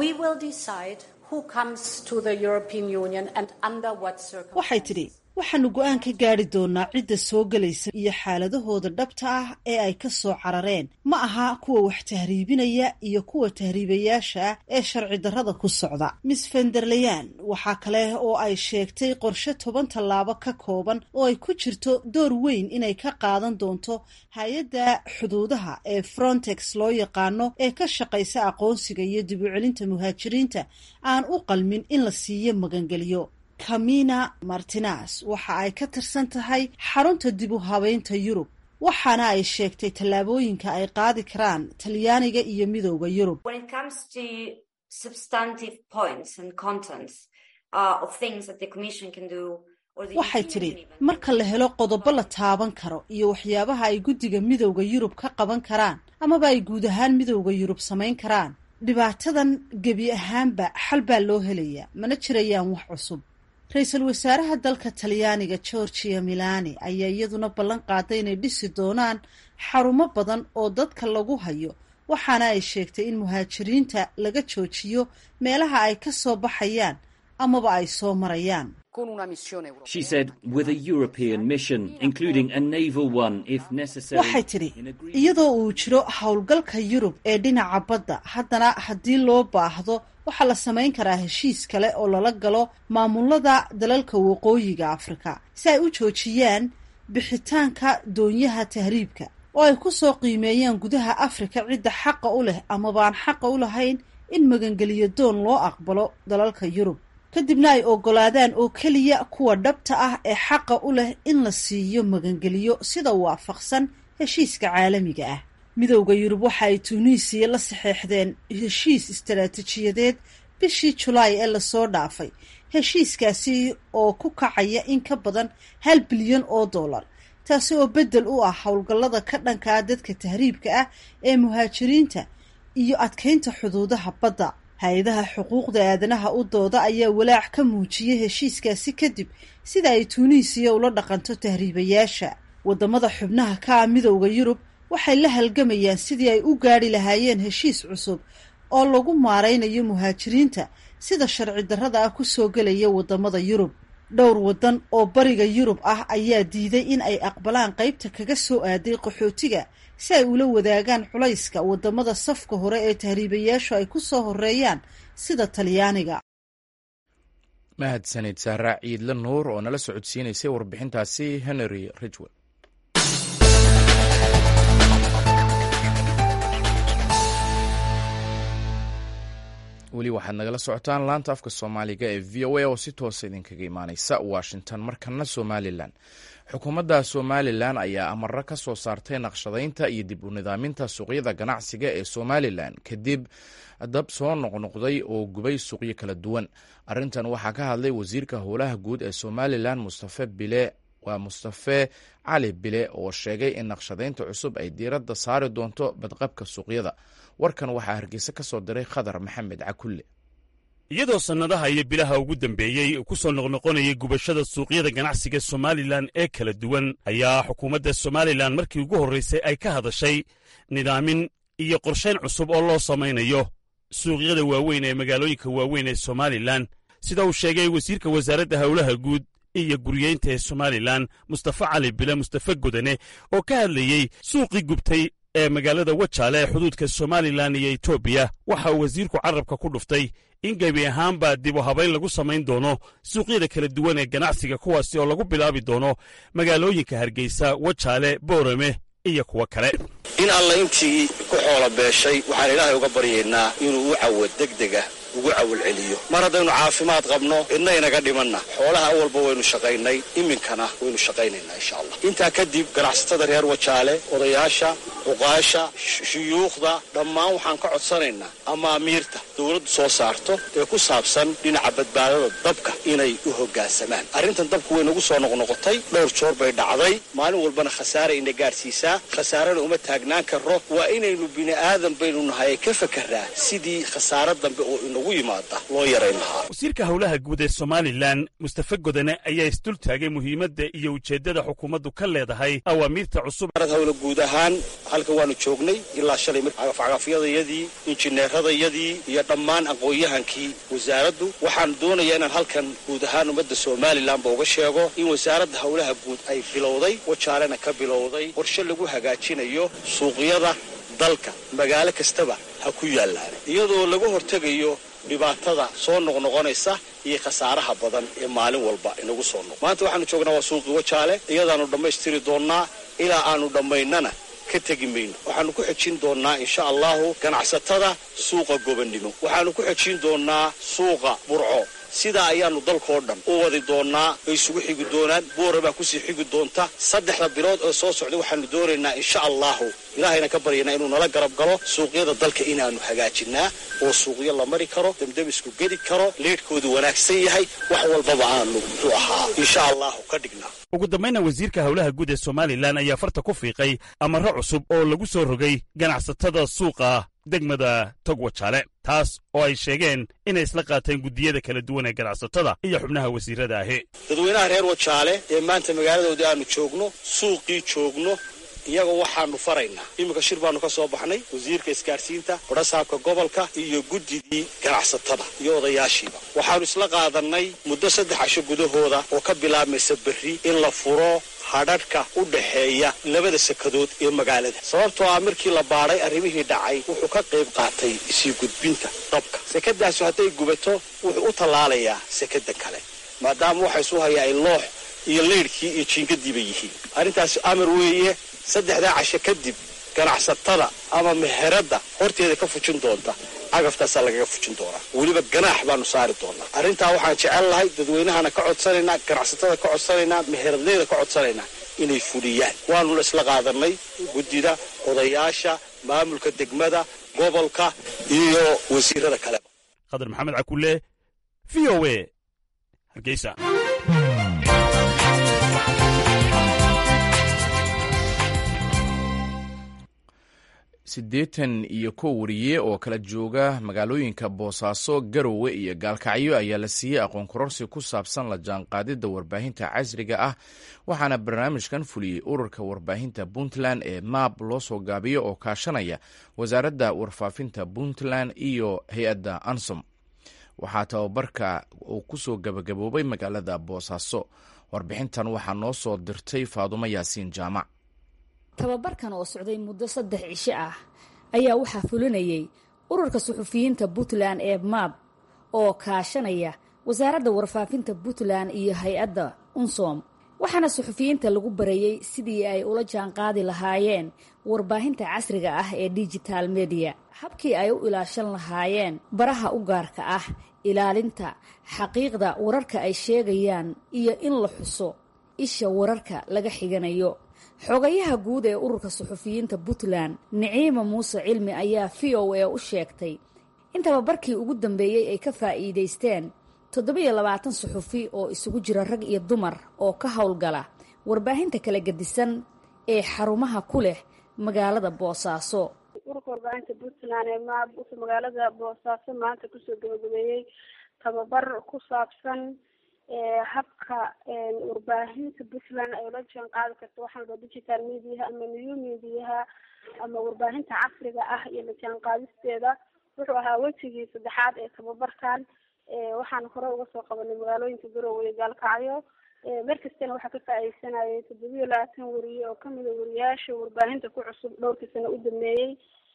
waxay tidhi waxaanu go-aan ka gaari doonaa cidda soo gelaysa iyo xaaladahooda dhabta ah ee ay ka soo carareen ma aha kuwa wax tahriibinaya iyo kuwa tahriibayaasha ah ee sharci darrada ku socda miss fenderleyan waxaa kale oo ay sheegtay qorshe toban tallaabo ka kooban oo ay ku jirto door weyn inay ka qaadan doonto hay-adda xuduudaha ee frontex loo yaqaano ee ka shaqaysa aqoonsiga iyo dib u celinta muhaajiriinta aan u qalmin in la siiyo magangeliyo camina martinas waxa ay ka tirsan tahay xarunta dib u habeynta yurub waxaana ay sheegtay tallaabooyinka ay qaadi karaan talyaaniga iyo midowda yurub waxay tidhi marka la helo qodobo la taaban karo iyo waxyaabaha ay guddiga midowda yurub ka qaban karaan amaba ay guud ahaan midowda yurub samayn karaan dhibaatadan gebi ahaanba xal baa loo helayaa mana jirayaan wax cusub ra-iisul wasaaraha dalka talyaaniga georgia milani ayaa iyaduna ballan qaaday inay dhisi doonaan xarumo badan oo dadka lagu hayo waxaana ay sheegtay in muhaajiriinta laga joojiyo meelaha ay ka soo baxayaan amaba ay soo marayaan She said, with a European mission, including a naval one if necessary. waxay tidhi iyadoo uu jiro howlgalka yurub ee dhinaca badda haddana haddii loo baahdo waxaa la samayn karaa heshiis kale oo lala galo maamulada dalalka waqooyiga afrika si ay u joojiyaan bixitaanka doonyaha tahriibka oo ay ku soo qiimeeyaan gudaha afrika cidda xaqa u leh amabaan xaqa u lahayn in magangeliyo doon loo aqbalo dalalka yurub kadibna ay oggolaadaan oo keliya kuwa dhabta ah ee xaqa u leh in la siiyo magangeliyo sida waafaqsan heshiiska caalamiga ah midowda yurub waxa ay tuuniisiya la saxeexdeen heshiis istaraatiijiyadeed bishii julaay ee lasoo dhaafay heshiiskaasi oo ku kacaya in ka badan hal bilyan oo dollar taasi oo beddel u ah howlgallada ka dhankaa dadka tahriibka ah ee muhaajiriinta iyo adkaynta xuduudaha badda hay-adaha xuquuqda aadanaha u dooda ayaa walaac ka muujiyay heshiiskaasi kadib sida ay tuuniisiya ula dhaqanto tahriibayaasha waddamada xubnaha ka ah midowda yurub waxay la halgamayaan sidii ay u gaadhi lahaayeen heshiis cusub oo lagu maaraynayo muhaajiriinta sida sharci darrada ah kusoo gelaya waddamada yurub dhowr waddan oo bariga yurub ah ayaa diiday in ay aqbalaan qaybta kaga soo aaday qaxootiga si ay ula wadaagaan culayska waddamada safka hore ee tahriibayaashu ay ku soo horeeyaan sida talyaaniga mahadsanid sahraa ciidle nuur oo nala socodsiinaysay warbixintaasi henry ridgwell weli waxaad nagala socotaan laanta afka soomaaliga ee v o a oo si toosa idinkaga imaaneysa washington markana somalilan xukuumadda somalilan ayaa amaro ka soo saartay naqshadaynta iyo dib u nidaaminta suuqyada ganacsiga ee somalilan kadib dab soo noqnoqday oo gubay suuqyo kala duwan arrintan waxaa ka hadlay wasiirka howlaha guud ee somalilan mustafe bile waa mustafe cali bile oo sheegay in naqshadaynta cusub ay diiradda saari doonto badqabka suuqyada warkan waxaa hargeysa ka soo diray khadar maxamed cakulle iyadoo sannadaha iyo bilaha ugu dambeeyey ku soo noqnoqonayay gubashada suuqyada ganacsiga somalilan ee kala duwan ayaa xukuumadda somalilan markii ugu horraysay ay ka hadashay nidaamin iyo qorshayn cusub oo loo samaynayo suuqyada waaweyn ee magaalooyinka waaweyn ee somalilan sida uu sheegay wasiirka wasaaradda howlaha guud iyo guryeynta ee somalilan mustafa cali bile mustafe godane oo ka hadlayey suuqii gubtay ee magaalada wajaale ee xuduudka somalilan iyo etoobiya waxa uu wasiirku carabka ku dhuftay in gebi ahaanba dib u habayn lagu samayn doono suuqyada kala duwan ee ganacsiga kuwaasi oo lagu bilaabi doono magaalooyinka hargeysa wajaale boorame iyo kuwo kale in alla intii ku xoola beeshay waxaan ilaahay uga baryaynaa inuu u cawad degdega ugu cawal celiyo mar haddaynu caafimaad qabno cidna inaga dhimanna xoolaha awalba waynu shaqaynay iminkana waynu shaqaynaynaa insha allah intaa kadib ganacsatada reer wajaale odayaasha cuqaasha shuyuukhda dhammaan waxaan ka codsanaynaa amaamiirta dowladdu soo saarto ee ku saabsan dhinaca badbaadada dabka inay u hoggaansamaan arrintan dabku way nagu soo noqnoqotay dhowr joor bay dhacday maalin walbana khasaare ina gaadhsiisaa khasaarena uma taagnaan karro waa inaynu bini aadan baynu nahay ka fakarraa sidii khasaare dambe oo inagu yimaada loo yarayn lahaa wasiirka howlaha guud ee somalilan mustafe godane ayaa isdul taagay muhiimadda iyo ujeeddada xukuumaddu ka leedahay awaamiirta cusub hawla guud ahaan halkan waanu joognay ilaa shalay cagafcagafyadayadii injineeradayadii iyo dhammaan aqoon-yahankii wasaaraddu waxaan doonayaa inaan halkan guud ahaan ummadda somalilanba uga sheego in wasaaradda howlaha guud ay bilowday wajaalena ka bilowday qorshe lagu hagaajinayo suuqyada dalka magaalo kastaba ha ku yaallaan iyadoo laga hortegayo dhibaatada soo noqnoqonaysa iyo khasaaraha badan ee maalin walba inagu soo noq maanta waxaanu joognaa waa suuqii wajaale iyadaanu dhammaystiri doonnaa ilaa aanu dhammaynana ka tegi mayno waxaanu ku xejin doonnaa insha allahu ganacsatada suuqa gobannimo waxaanu ku xejin doonnaa suuqa burco sidaa ayaanu dalkoo dhan u wadi doonnaa ay isugu xigi doonaan boora baa kusii xigi doonta saddexda bilood oo soo socday waxaanu doonaynaa insha allahu ilaahayna ka baryanaa inuu nala garab galo suuqyada dalka inaanu hagaajinnaa oo suuqyo la mari karo demdebisku geli karo leedhkoodu wanaagsan yahay wax walbaba aanu muxuu ahaa insha allahu ka dhignaa ugu dambayna wasiirka howlaha guud ee somalilan ayaa farta ku fiiqay amarro cusub oo lagu soo rogay ganacsatada suuqa degmada tog wajaale taas oo ay sheegeen inay isla qaateen guddiyada kala duwan ee ganacsatada iyo xubnaha wasiirada ahi dadweynaha reer wajaale ee maanta magaaladoodii aanu joogno suuqii joogno iyaga waxaanu faraynaa iminka shir baanu ka soo baxnay wasiirka isgaadhsiinta badhasaabka gobolka iyo guddidii ganacsatada iyo odayaashiiba waxaanu isla qaadannay muddo saddex casho gudahooda oo ka bilaabmaysa berri in la furo hadhadhka u dhaxeeya labada sekadood ee magaalada sababtoo ah markii la baadhay arrimihii dhacay wuxuu ka qayb qaatay isii gudbinta dabka sekadaasu hadday gubato wuxuu u tallaalayaa sekada kale maadaama waxa isu hayaa ay loox iyo leydhkii iyo jiingadiiba yihiin arrintaasi amar weeye saddexdaa casho kadib ganacsatada ama meheradda horteeda ka fujin doonta cagaftaasa lagaga fujin doonaa weliba ganaax baanu saari doonaa arrintaa waxaan jecel lahay dadweynahana ka codsanaynaa ganacsatada ka codsanaynaa meheradleyda ka codsanaynaa inay fuliyaan waanuna isla qaadanay guddida odayaasha maamulka degmada gobolka iyo wasiirada kaleba khadar maxamed cakulle v o a hargeysa siddeetan iyo kow wariye oo kala jooga magaalooyinka boosaaso garowe iyo gaalkacyo ayaa la siiyey aqoon kororsi ku saabsan la jaanqaadidda warbaahinta casriga ah waxaana barnaamijkan fuliyey ururka warbaahinta puntland ee maab loo soo gaabiyo oo kaashanaya wasaaradda warfaafinta puntland iyo hay-adda ansom waxaa tababarka uu kusoo gabagaboobay magaalada boosaaso warbixintan waxaa noo soo dirtay faadumo yaasiin jaamac tababarkan oo socday muddo saddex cisho ah ayaa waxaa fulinayay ururka suxufiyiinta puntland ee maab oo kaashanaya wasaaradda warfaafinta puntland iyo hay-adda unsom waxaana suxufiyiinta lagu barayey sidii ay ula jaanqaadi lahaayeen warbaahinta casriga ah ee digital mediya habkii ay u ilaashan lahaayeen baraha u gaarka ah ilaalinta xaqiiqda wararka ay sheegayaan iyo in la xuso isha wararka laga xiganayo xogayaha guud ee ururka suxufiyiinta puntland niciima muuse cilmi ayaa v o a u sheegtay in tababarkii ugu dambeeyey ay ka faa'iidaysteen toddobiyo labaatan suxufi oo isugu jira rag iyo dumar oo ka howlgala warbaahinta kala gedisan ee xarumaha ku leh magaalada boosaaso ururka warbaahinta puntland ee maab wuxuu magaalada boosaaso maanta kusoo gabagabeeyey tababar ku saabsan habka warbaahinta puntland ay ula jaan qaadi karto waxaa la digital mediaha ama new mediaha ama warbaahinta casriga ah iyo la jaan qaadisteeda wuxuu ahaa wejigii saddexaad ee tababarkan waxaan hore uga soo qabanay magaalooyinka garowe iyo gaalkacyo mar kastana waxaa ka faa'iideysanayay toddobiyo labaatan wariye oo kamida wariyaasha warbaahinta ku cusub dhowrkii sano u dameeyey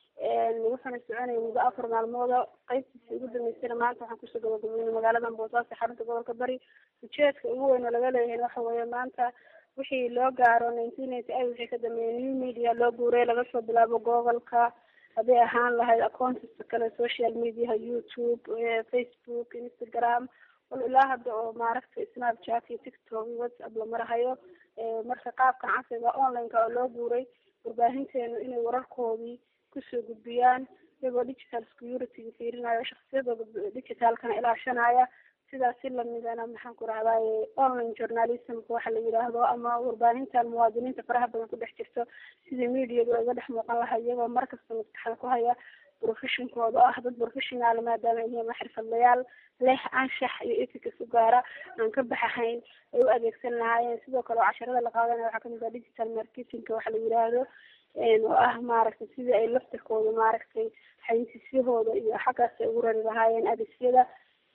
wuxuuna soconayay muddo afar maalmooda qeybtiisa ugu dambeysana maanta waxaan kusoo gabagabeynay magaaladan boosaaso xarunta gobolka bari ujeedka ugu weyn oo laga leeyahay waxa weeye maanta wixii loo gaaro nineteen ninety eight wixii ka dambeeyay new media loo guuray laga soo bilaabo gobolka hadday ahaan lahayd accountiska kale social mediaha youtube facebook instagram wal ilaa hadda oo maaragtay snapchat iyo tiktok iyo whatsapp la marahayo marka qaabkan casriga online-ka oo loo guuray warbaahinteenu inay wararkoodii kusoo gudbiyaan iyagoo digital security fiirinayo shaksiyadooda digitalkana ilaashanaya sidaas si lamidana maxaan ku rahdaye online journalismka waxa la yidhaahdo ama warbaahintan muwaadiniinta faraha badan ku dhex jirto sidii mediaga uga dhex muuqan laha iyagoo markasta maskaxda ku haya professionkooda oo ah dad professional maadaama ay yihiin xirfadlayaal leh anshax iyo ethics u gaara aan ka baxahayn ay u adeegsan lahaayeen sidoo kale oo casharada la qaadanaya waxaa kamid ah digital marketingka waxa la yidhaahdo oo ah maaragtay sidii ay laftirkooda maaragtay xayisisyahooda iyo xaggaas ay ugu rari lahaayeen adesyada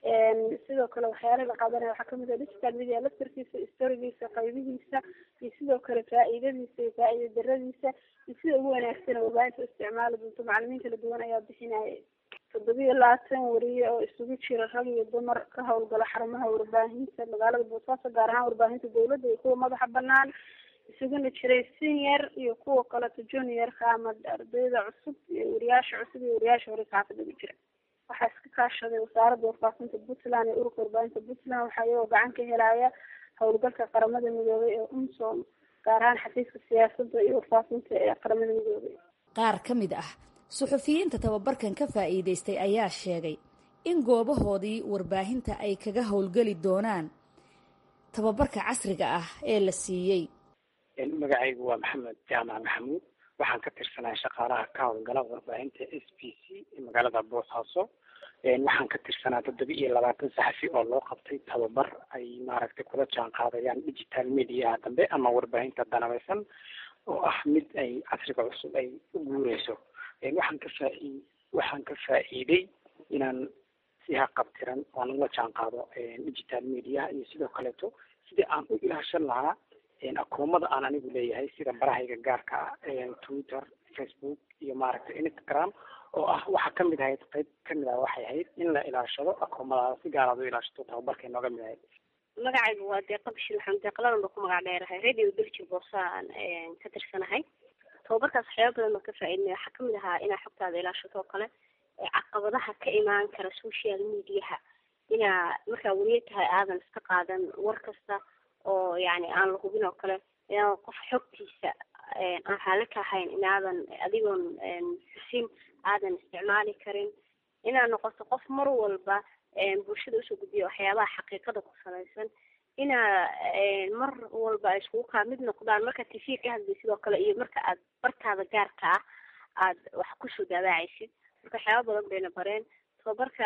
sidoo kale waxyaalaha la qaadanaya waxaa kamid ah digital media laftirkiisa storigiisa qaybihiisa iyo sidoo kale faa-iidadiisa iyo faa-iida daradiisa iyo sida ugu wanaagsana warbaahinta u isticmaali doonto macalimiin kala duwan ayaa bixinaya toddobiyo labaatan wariye oo isugu jira rag iyo dumar ka howlgala xarumaha warbaahinta magaalada boosaaso gaar ahaan warbaahinta dawladda iyo kuwa madaxa banaan isuguna jiray senior iyo kuwa kaleto juniorka ama ardayda cusub iyo wariyaasha cusub iyo wariyaasha hore saxaafada ugu jira waxaa iska kaashaday wasaaradda warfaafinta puntland iyo ururka warbaahinta puntland waxaa iyagoo gacan ka helaya howlgalka qaramada midoobay ee umsom gaar ahaan xafiiska siyaasadda iyo warfaafinta ee qaramada midoobay qaar ka mid ah suxufiyiinta tababarkan ka faa'iidaystay ayaa sheegay in goobahoodii warbaahinta ay kaga howlgeli doonaan tababarka casriga ah ee la siiyey magacaygu waa maxamed jaamac maxamuud waxaan ka tirsanahay shaqaalaha ka howlgala warbaahinta s b c ee magaalada boosaaso waxaan ka tirsanaa toddoba iyo labaatan saxafi oo loo qabtay tababar ay maaragtay kula jaan qaadayaan digital mediaha dambe ama warbaahinta danabeysan oo ah mid ay casriga cusub ay u guureyso waxaan ka faa waxaan ka faa'iiday inaan si haqabtiran oan ula jaan qaado digital mediaha iyo sidoo kaleeto sidii aan u ilaashan lahaa akoomada aan anigu leeyahay sida barahayga gaarka ah twitter facebook iyo maaragtay instagram oo ah waxaa kamid ahayd qayb kamid ah waxay ahayd in la ilaashado akoomadaada si gaaraad u ilaashato tababarkay nooga mid ahayd magacaygu waa deeqa bishir waxaan deeqladan ba ku magac dheerahay radio belgir boosaan ka tirsanahay tababarkaas waxyaaba badan baan ka faa'iidnay waxaa kamid ahaa inaa xogtaada ilaashato oo kale caqabadaha ka imaan kara social mediaha inaa markaa weliya tahay aadan iska qaadan war kasta oo yani aan la hubin oo kale inaadan qof xogtiisa aan raali ka ahayn inaadan adigoon xusin aadan isticmaali karin inaad noqoto qof mar walba bulshada usoo gudbiya waxyaabaha xaqiiqada ku salaysan inaa mar walba ay iskugu kaa mid noqdaan marka t v ka hadlay sidoo kale iyo marka aad bartaada gaarka ah aad wax kusoo dabaacaysid marka waxyaaba badan bayna bareen tababarka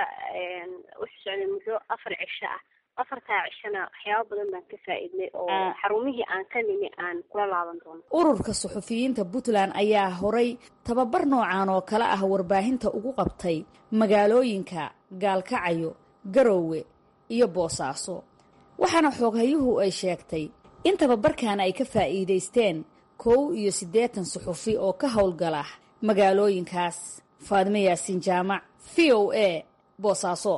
wuxuu socday muddo afar cisho ah afartaa cishona waxyaaba badan baan ka faa'iidnay oo xarumihii aan ka nimi aan kula laaban doono ururka suxufiyiinta puntland ayaa horay tababar noocan oo kale ah warbaahinta ugu qabtay magaalooyinka gaalkacayo garoowe iyo boosaaso waxaana xooghayuhu ay sheegtay in tababarkan ay ka faa'iidaysteen kow iyo siddeetan suxufi oo ka howlgala magaalooyinkaas faadimo yaasiin jaamac v o a boosaaso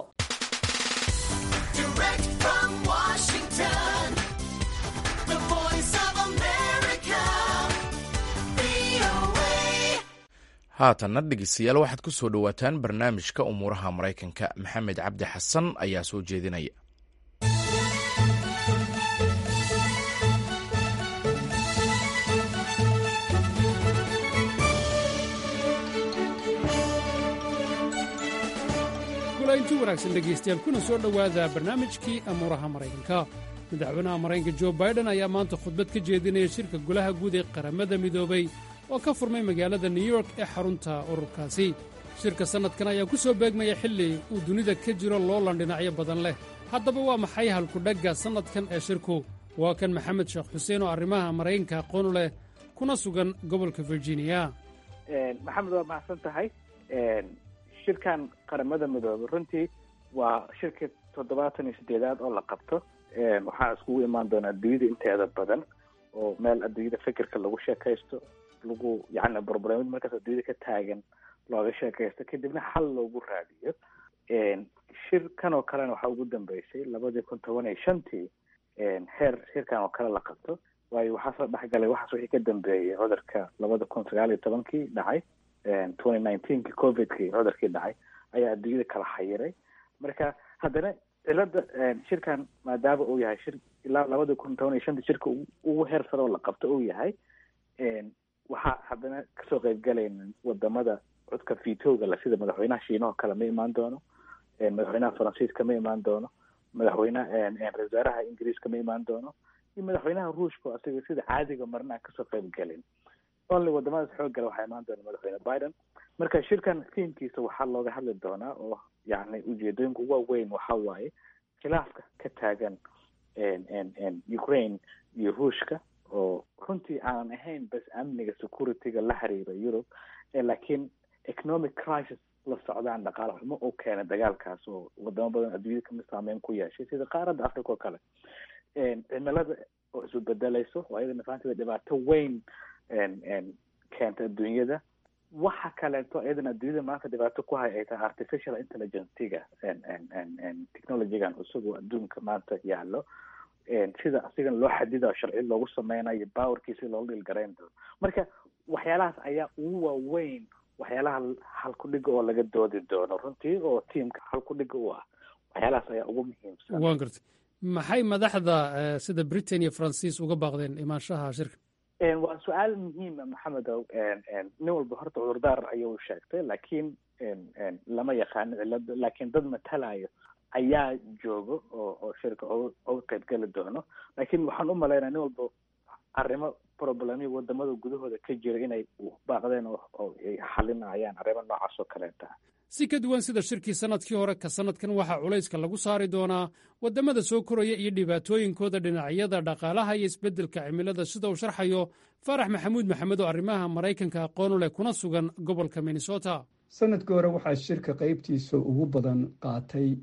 haatanna dhegeystayaal waxaad ku soo dhowaataan barnaamijka umuuraha maraykanka maxamed cabdi xasan ayaa soo jeedinaya inti wanaagsan dhegaystayaal kuna soo dhowaada barnaamijkii amuuraha maraykanka madaxweynaha maraykanka jo baiden ayaa maanta khudbad ka jeedinaya shirka golaha guud ee qaramada midoobay oo ka furmay magaalada new york ee xarunta ururkaasi shirka sannadkan ayaa ku soo beegmaya xilli uu dunida ka jiro loolan dhinacyo badan leh haddaba waa maxay halkudhagga sannadkan ee shirku waa kan maxamed sheekh xuseen oo arrimaha maraykanka aqoonu leh kuna sugan gobolka virginia maxamed waa mahadsan tahay shirkan qaramada midoobay runtii waa shirka toddobaatan iyo sideedaad oo la qabto waxaa iskugu imaan doona adduunyada inteeda badan oo meel adduunyada fikirka lagu sheekaysto lagu yani problemad markaas adduunyada ka taagan looga sheekaysto kadibna xal loogu raadiyo shir kan oo kalena waxaa ugu dambeysay labadii kun toban iyo shantii heer shirkan oo kale la qabto waayo waxaa soo dhexgalay waxaas wixii ka dambeeyay cudurka labada kun sagaal iyo tobankii dhacay twenty nineteenki covidkii cudurkii dhacay ayaa adduunyada kala xayiray marka haddana cilada shirkan maadaama uu yahay shir ilaa labada kun toban iyo shantii shirka ugu heer sare oo la qabto uu yahay waxaa haddana kasoo qeybgalayna wadamada codka vitooga la sida madaxweynaha shiinaha oo kale ma imaan doono madaxweynaha faransiiska ma imaan doono madaxweynaha ra-isul wasaaraha ingiriiska ma imaan doono iyo madaxweynaha ruushka oo asiga sida caadiga marna aan kasoo qeyb gelin only wadamadaas xooggala waxaa imaan doona madaxweyne biden marka shirkan fiimkiisa waxaa looga hadli doonaa oo yani ujeedooyinka ugu waaweyn waxa waaye khilaafka ka taagan ukraine iyo ruushka oo runtii aanan ahayn bas amniga securityga la xiriira europe laakiin economic crisis la socdaan dhaqaale xumo oo keena dagaalkaas oo wadamo badan adduunyada kamid saameyn ku yeeshay sida qaaradda africa oo kale cimilada oo isu bedelayso oo iyadana fahanteeda dhibaato weyn keenta adduunyada waxa kaleeto iyadana adduunyada maanta dhibaato ku hay ay tahay artificial intelligencega technologygan isagoo adduunka maanta yaalo sida asigan loo xadidayo sharci loogu sameynayo powerkiisi loola dhilgarayn doono marka waxyaalahaas ayaa ugu waaweyn waxyaalaha halkudhiga oo laga doodi doono runtii oo tiamka halkudhiga u ah waxyaalahaas ayaa ugu muhiimsan waan gartay maxay madaxda sida britain iyo faransiis uga baaqdeen imaanshaha shirka waa su-aal muhiima maxamedow nin walba horta cudurdaar ayuu sheegtay laakiin lama yaqaano cilada laakiin dad matalayo ayaa jooga oo oo shirka oga qeybgeli doono laakiin waxaan u malaynaya nin walba arrimo problemyo wadamada gudahooda ka jira inay baaqdeen oo ay xalinayaan arrimo noocaas oo kaleeta si ka duwan sida shirkii sanadkii hore ka sanadkan waxaa culayska lagu saari doonaa wadamada soo koraya iyo dhibaatooyinkooda dhinacyada dhaqaalaha iyo isbeddelka cimilada sida uu sharxayo faarax maxamuud maxamed oo arrimaha maraykanka aqoon u leh kuna sugan gobolka minnesota sanadkii hore waxaa shirka qaybtiisa ugu badan qaatay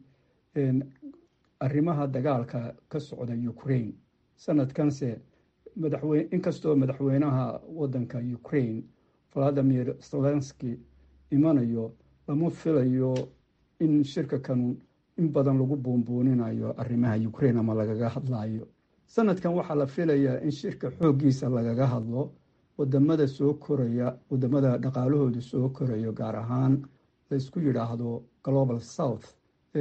arrimaha dagaalka ka socda ukraine sanadkanse madaxweyne inkastoo madaxweynaha waddanka ukraine valadimir zelenski imanayo lama filayo in shirka kan in badan lagu buunbuuninayo arrimaha ukraine ama lagaga hadlayo sanadkan waxaa la filayaa in shirka xooggiisa lagaga hadlo wadamada soo koraya wadamada dhaqaalahooda soo korayo gaar ahaan laysku yidhaahdo global south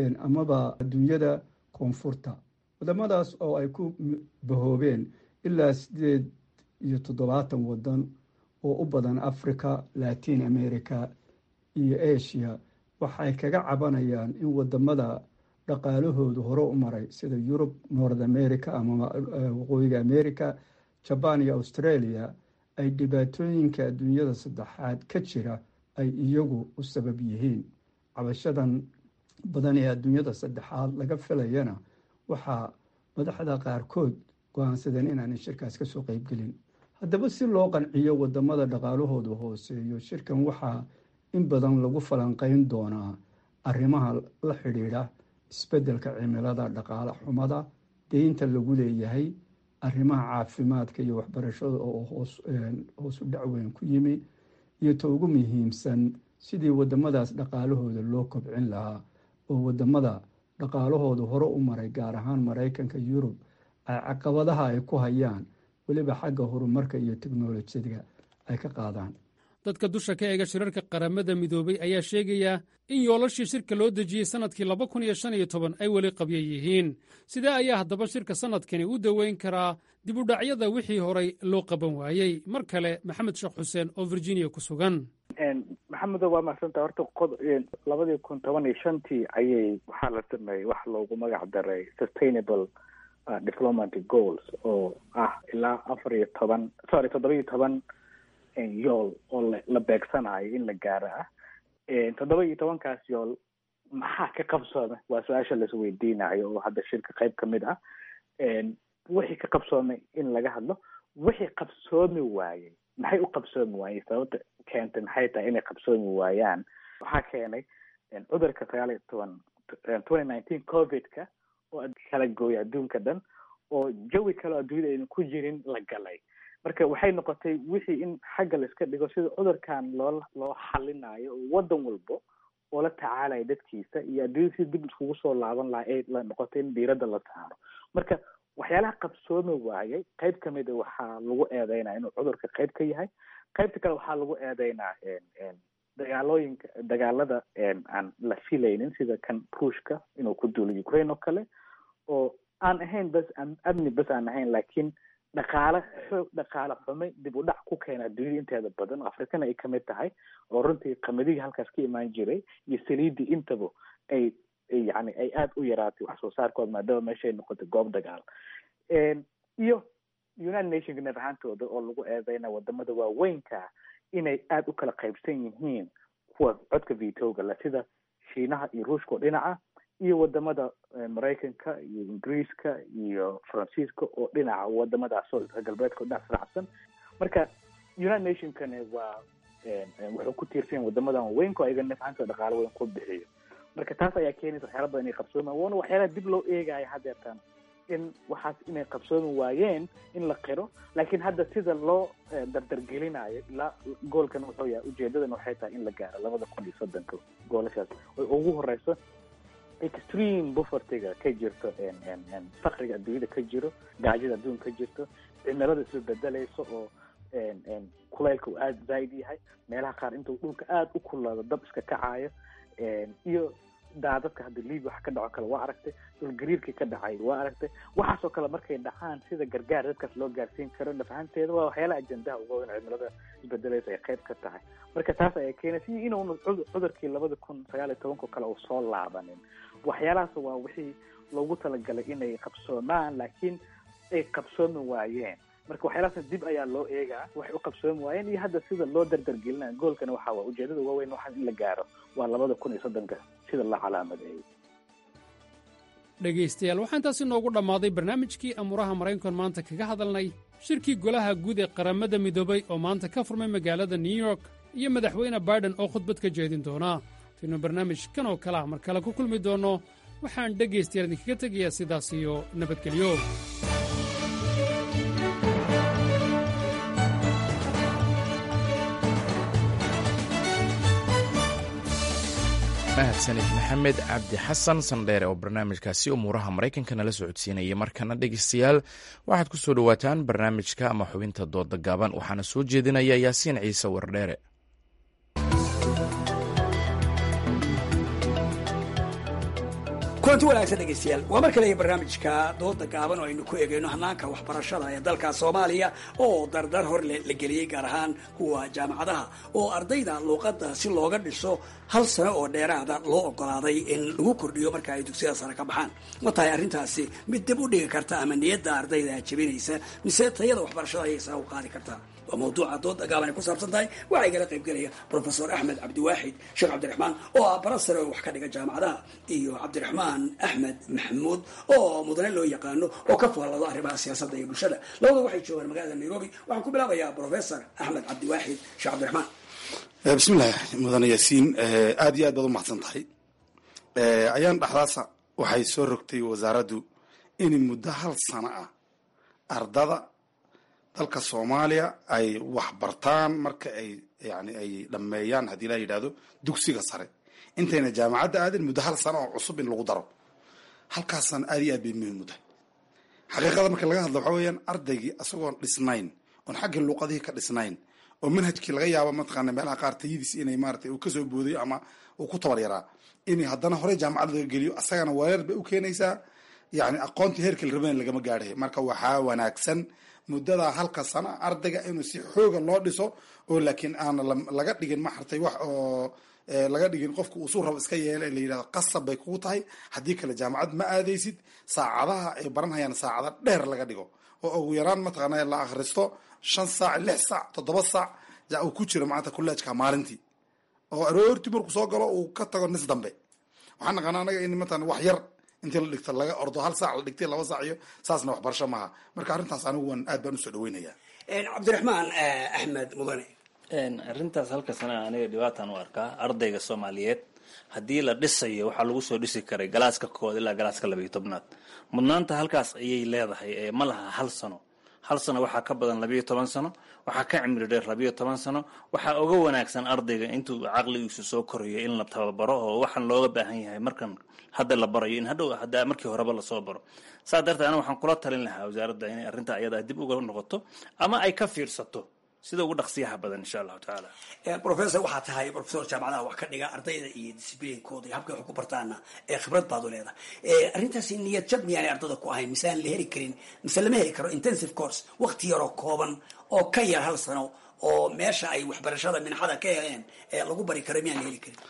amaba adduunyada koonfurta wadamadaas oo ay ku bahoobeen ilaa sideed iyo toddobaatan wadan oo u badan africa latin america iyo asia waxay kaga cabanayaan in wadamada dhaqaalahoodu hore u maray sida yurub north america ama waqooyiga america jaban iyo australia ay dhibaatooyinka adduunyada saddexaad ka jira ay iyagu u sabab yihiin cabashadan badan ee adduunyada saddexaad laga filayana waxaa madaxda qaarkood go-aansadeen inaanay shirkaas kasoo qeybgelin haddaba si loo qanciyo wadamada dhaqaalahoodu hooseeyo shirkan waxaa in badan lagu falanqeyn doonaa arrimaha la xidhiidha isbeddelka cimilada dhaqaale xumada deynta lagu leeyahay arrimaha caafimaadka iyo waxbarashada oo hoos u dhacweyn ku yimi iyo ta ugu muhiimsan sidii wadamadaas dhaqaalahooda loo kobcin lahaa oo wadamada dhaqaalahooda hore u maray gaar ahaan maraykanka yurub ay caqabadaha ay ku hayaan weliba xagga horumarka iyo teknolojiyada ay ka qaadaan dadka dusha ka eega shirarka qaramada midoobay ayaa sheegaya in yoolashii shirka loo dejiyey sannadkii laba kun iyo shan iyo toban ay weli qabya yihiin sidee ayaa haddaba shirka sannadkani u daweyn karaa dib u dhacyada wixii horay loo qaban waayey mar kale maxamed sheekh xuseen oo virginia ku sugan maxamedo waa mahadsanta horta qod labadii kun toban iyo shantii ayay waxaa la sameeyey wax loogu magac daray sustainable diplomatic goals oo ah ilaa afar iyo toban sorry toddoba iyo toban yool oo la beegsanayo in la gaaro ah toddoba iyo tobankaas yool maxaa ka qabsoomay waa su-aasha laisweydiinayo oo hadda shirka qayb ka mid ah wixii ka qabsoomay in laga hadlo wixii qabsoomi waayey maxay u qabsoomi waayey sababta keentay maxay tahay inay qabsoomi waayaan waxaa keenay cudurka sagaal iyo toban twenty nineteen covidka oo kala gooya adduunka dhan oo jawi kale oo adduunyada aynan ku jirin la galay marka waxay noqotay wixii in xagga la iska dhigo sida cudurkan loo loo xalinayo oo waddan walbo oo la tacaalaya dadkiisa iyo adduunyada si dib iskugu soo laaban lahaa ee la noqotay in diiradda la saaro marka waxyaalaha qabsoomi waayay qayb kamid a waxaa lagu eedeynaya inuu cudurka qayb ka yahay qaybta kale waxaa lagu eedeynaa dagaalooyinka dagaalada aan la filaynin sida kan ruushka inuu ku duulo ukraine oo kale oo aan ahayn bas amni bas aan ahayn laakiin dhaqaale xoog dhaqaale xumay dib u dhac ku keena adduunyada inteeda badan afrikana ay kamid tahay oo runtii qamadihii halkaas ka imaan jiray iyo saliidii intaba ay yani ay aada u yaraatay wax soo saarkooda maadaama meeshay noqotay goob dagaal iyo united nationka neef ahaantooda oo lagu eedeyna wadamada waaweynka inay aada u kala qaybsan yihiin kuwa codka vitoga le sida shiinaha iyo ruushka oo dhinaca iyo wadamada maraykanka iyo ingiriiska iyo faransiiska oo dhinaca wadamadaas oo galbeedka oo dhinac saracsan marka united nationkani waa wuxuu ku tiirsan yahay wadamadan waaweynka oo ayaga neef ahaantooda dhaqaalo weyn ku bixiyo marka taas ayaa keenaysa waxyaala badan inay qabsoomaan waana waxyaalaha dib loo eegaya haddeertan in waxaas inay qabsoomi waayeen in la qiro laakiin hadda sida loo dardargelinayo ilaa goolkan wuxuu yahay ujeedadan waxay tahay in la gaaro labada kun iyo soddonka goolashaas oy ugu horeyso extreme bufertiga ka jirto fakriga adduunyada ka jiro gaajada adduunka ka jirto cimilada isla bedelayso oo kuleylka uu aada zaaid yahay meelaha qaar intuu dhulka aada u kulaado dab iska kacayo iyo daadadka hadda libia wax ka dhaco kale waa aragtay dhulgariirkii ka dhacay waa aragtay waxaasoo kale markay dhacaan sida gargaar dadkaas loo gaarsiin karo nafahanteeda waa waxyaalaha ajendaha uga weyn cimilada isbedelaysa ay qayb ka tahay marka taas ayaa keenaysa iyo inuuna cudurkii labada kun sagaal iyo tobanka kale uu soo laabanin waxyaalahaas waa wixii loogu talagalay inay qabsoomaan laakiin ay qabsoomi waayeen marka waxyaalahaas dib ayaa loo eegaa waxay u qabsoomi waayeen iyo hadda sida loo dardargelinaya goolkana waxa waa ujeedada uga weyn waxaa in la gaaro waa labada kun iyo soddonka sida la calaamadeeyo dhegaystayaal waxaa intaasi noogu dhammaaday barnaamijkii amuuraha maraykankan maanta kaga hadalnay shirkii golaha guud ee qaramada midoobay oo maanta ka furmay magaalada new york iyo madaxweyne baiden oo khudbad ka jeedin doona taynu barnaamij kan oo kale ah mar kale ku kulmi doonno waxaan dhegaystayaal idinkaga tegayaa sidaas iyo nabadgelyo mahadsanid maxamed cabdi xasan sandheere oo barnaamijkaasi umuuraha maraykanka nala socodsiinaya markana dhegeystayaal waxaad ku soo dhowaataan barnaamijka ama xubinta dooda gaaban waxaana soo jeedinaya yaasiin ciise wardheere kulanti wanaagsan dhegaystayaal waa mar kale iyo barnaamijka dooda gaaban oo aynu ku eegayno hanaanka waxbarashada ee dalka soomaaliya oo dardar hor la geliyey gaar ahaan kuwa jaamacadaha oo ardayda luuqadda si looga dhiso hal sano oo dheeraada loo ogolaaday in lagu kordhiyo marka ay dugsiyada sare ka baxaan ma tahay arrintaasi mid dib u dhigi karta ama niyadda ardayda jebinaysa mise tayada waxbarashada ayay sare u qaadi kartaa waa mawduuca dooda gaaban ay ku saabsan tahay waxaa igala qaybgelaya profesor axmed cabdiwaaxid sheekh cabdiraxmaan oo ah bara sare oo wax ka dhiga jaamacadaha iyo cabdiraxmaan axmed maxamuud oo mudane loo yaqaano oo ka foolado arrimaha siyaasadda iyo bulshada labada waxay joogaan magaalada nairobi waxaan ku bilaabayaa professor axmed cabdiwaaxid sheekh cabdiraxmaan bismillaah mudane yaasiin aada iyo aad baad u mahadsan tahay ayaan dhexdaasa waxay soo rogtay wasaaraddu in muddo hal sano ah ardada dalka soomaaliya ay wax bartaan marka ay yani ay dhammeeyaan haddii la yidhahdo dugsiga sare intayna jaamacadda aadin muddo hal sano oo cusub in lagu daro halkaasna aad iyo aad bay muhiim u tahay xaqiiqada marka laga hadlo waxaa weeyaan ardaygii isagoon dhisnayn oon xaggii luuqadihii ka dhisnayn oo manhajkii laga yaabo mataqaana meelaha qaar tayadiis inay maaragtay uu kasoo boodayo ama uu ku tabar yaraa in haddana horey jaamacad laga geliyo asagana weerar bay u keenaysaa yani aqoontii heerkii la rabeen lagama gaadhay marka waxaa wanaagsan muddadaa halka sana ardayga inuu si xooga loo dhiso oo laakiin aana laga dhigin maxartay wax oo laga dhigin qofka uu suu rabo iska yeela la yidhahdo qasab bay kugu tahay haddii kale jaamacad ma aadaysid saacadaha ay baranhayaan saacada dheer laga dhigo oo ugu yaraan mataqaana la akhristo shan saac lix saac toddoba saac uu ku jiro maanta kuleejka maalintii oo aroortii markuu soo galo uu ka tago nis dambe waxaan naqaana anaga in mataqana wax yar intii la dhigto laga ordo hal saac la dhigtay laba saac iyo saasna waxbarasho maaha marka arrintaas anigu waan aad baan usoo dhaweynaya cabdiraxmaan axmed mudane arrintaas halka sana aniga dhibaataan u arkaa ardayga soomaaliyeed haddii la dhisayo waxaa lagu soo dhisi karay galaaska kood ilaa galaaska labayo tobnaad mudnaanta halkaas ayay leedahay ee ma laha hal sano hal sano waxaa ka badan labayo toban sano waxaa ka cimri dheer labayo toban sano waxaa uga wanaagsan ardayga intuu caqligiisu soo korayo in la tababaro oo waxaan looga baahan yahay markan hadda la barayo in hadhow hadda markii horeba lasoo baro saa darteed aniga waxaan kula talin lahaa wasaaradda inay arrinta ayada dib uga noqoto ama ay ka fiirsato sida ugu dhaqsiyaha badan insha allahu tacaala professor waxaa tahay professor jaamacadaha wax ka dhiga ardayda iyo disciblinkooda iyo habkay wax ku bartaana ee khibrad baad u leedahay arrintaasi niyad jab miyaanay ardada ku ahayn mise aan la heli karin mise lama heli karo intensive course waqti yaroo kooban oo ka yar hal sano oo meesha ay waxbarashada minxada ka heleen ee lagu bari karo miyaan la heli karin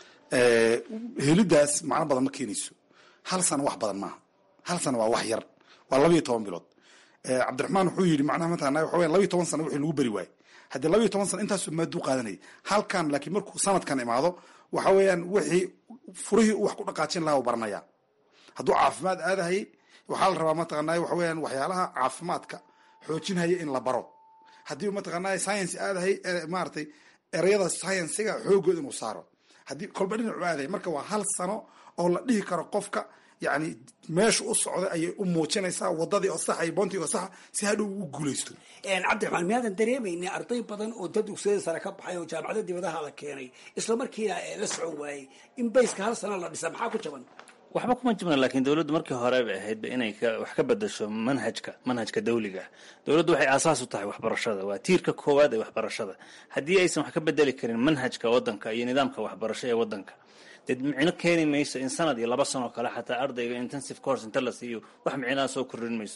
helidaas macno badan ma keenayso hal sano wax badan maaha hal sano waa wax yar waa labayo toban bilood cabdiraxmaan wuxuu yidhi macnaha mataqana waxa weya labayo toban sano wixii lagu beri waaye haddii labayo toban sano intaasuu maaduu qaadanayay halkan laakiin markuu sanadkan imaado waxa weeyaan wixii furihii uu wax ku dhaqaajin lahaa u baranaya hadduu caafimaad aadahayay waxaa la rabaa mataqanaa waxa weeyaan waxyaalaha caafimaadka xoojinhaya in la baro haddii mataqanaa science aadahay maaragtay ereyada sciensiga xoogooda inuu saaro haddii kolba dhinacu aadahay marka waa hal sano oo la dhihi karo qofka yani meesha u socda ayay u muujinaysaa wadadii oo saxa iyo boontii oo saxa si hadhow u guulaysto cabdiraxmaan miyaadan dareemayni arday badan oo dad dugsiyada sare ka baxay oo jaamacada dibadaha la keenay isla markiina la socon waayey in bayska hal sano la dhisa maxaa ku jaban waxba kuma jibna laakiin dowladdu markii hore bay ahaydba inay wax ka bedasho manhajka manhajka dawliga dowladdu waxay aasaas u tahay waxbarashada waa tiirka koowaad ee waxbarashada haddii aysan wax ka bedeli karin manhajka wadanka iyo nidaamka waxbarasho ee wadanka dee micno keeni mayso in sanad iyo laba sanoo kale xataa ardayga intensive course inta la siiyo wax micnaha soo kordhin mayso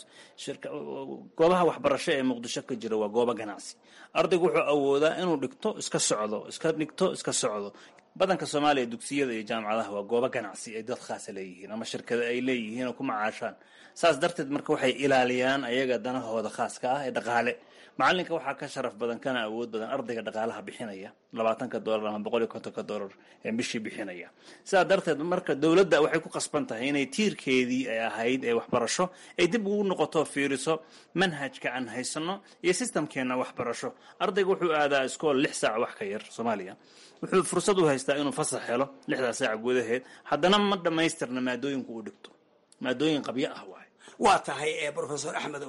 goobaha waxbarasho ee muqdisho ka jira waa goobo ganacsi ardaygu wuxuu awoodaa inuu dhigto iska socdo iska dhigto iska socdo badanka soomaaliya dugsiyada iyo jaamacadaha waa goobo ganacsi ay dad khaasa leeyihiin ama shirkada ay leeyihiin oo ku macaashaan saas darteed marka waxay ilaaliyaan ayaga danahooda khaaska ah ee dhaqaale macalinka waxaa ka sharaf badan kana awood badan ardayga dhaqaalaha bixinaya labaatanka doolar ama boqol iyo kontonka doolar ee bishii bixinaya sidaa darteed marka dowladda waxay ku qasban tahay inay tiirkeedii ay ahayd ee waxbarasho ay dib ugu noqoto fiiriso manhajka aan haysano iyo sistamkeena waxbarasho ardayga wuxuu aadaa iskool lix saac wax ka yar soomaaliya wuxuu fursad u haystaa inuu fasax helo lixdaa saac gudaheed haddana ma dhammaystirna maadooyinku uu dhigto maadooyin qabyo ah waay waa tahay professor axmedow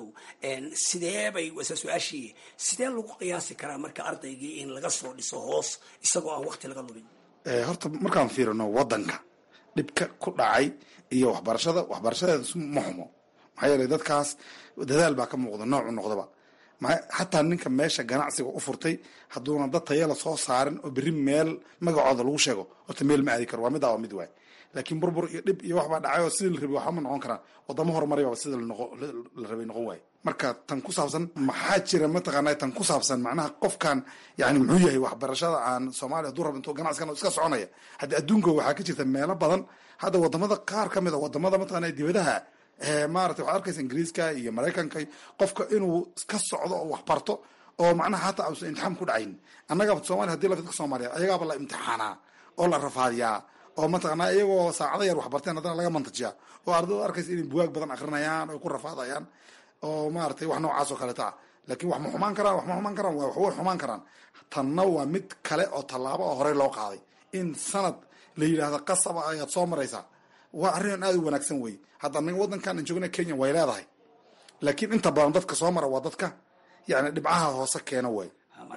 sidee bay wase su-aashii sidee lagu qiyaasi karaa marka ardaygii in laga soo dhiso hoos isagoo aan waqti laga lumin horta markaan fiirino wadanka dhibka ku dhacay iyo waxbarashada waxbarashadeeda ma xumo maxaa yeelay dadkaas dadaal baa ka muuqda noocu noqdaba xataa ninka meesha ganacsiga u furtay hadduuna dad tayala soo saarin oo berri meel magacooda lagu sheego horta meel ma aadi karo waa midaa waa mid waay laakiin burbur iyo dhib iyo waxbaa dhacay oo sidii la rabay waxba ma noqon karaan wadamo horumarayba sida la rabay noqon waaye marka tan ku saabsan maxaa jira mataqaana tan ku saabsan macnaha qofkan yani muxuu yahay waxbarashada aan soomaaliya haduu rabo intuu ganacsigan iska soconaya haddi adduunka waxaa ka jirta meelo badan hadda wadamada qaar ka mid a wadamada mataqana dibadaha maarata waxaad arkaysa ingiriiska iyo maraykanka qofka inuu ka socdo oo waxbarto oo macnaha hataa uusan imtixaan ku dhacayn annagaba somalia hadii la dadka soomaaliyeed ayagaaba la imtixaanaa oo la rafaadiyaa oo mataqanaa iyagoo saacado yar waxbarteen haddana laga mantajiyaa oo ardaydu arkaysa inay buwaag badan akrinayaan oy ku rafaadayaan oo maaratay wax noocaas oo kaleeta ah laakiin wax ma xumaan karaan wax ma xumaan karaan wax way xumaan karaan tanna waa mid kale oo tallaabo oo horey loo qaaday in sanad la yidhaahdo qasaba ayaad soo maraysaa waa arrin aada u wanaagsan wey hadda anaga waddankan aan joogna kenya way leedahay laakiin inta badan dadka soo mara waa dadka yani dhibcaha hoose keena way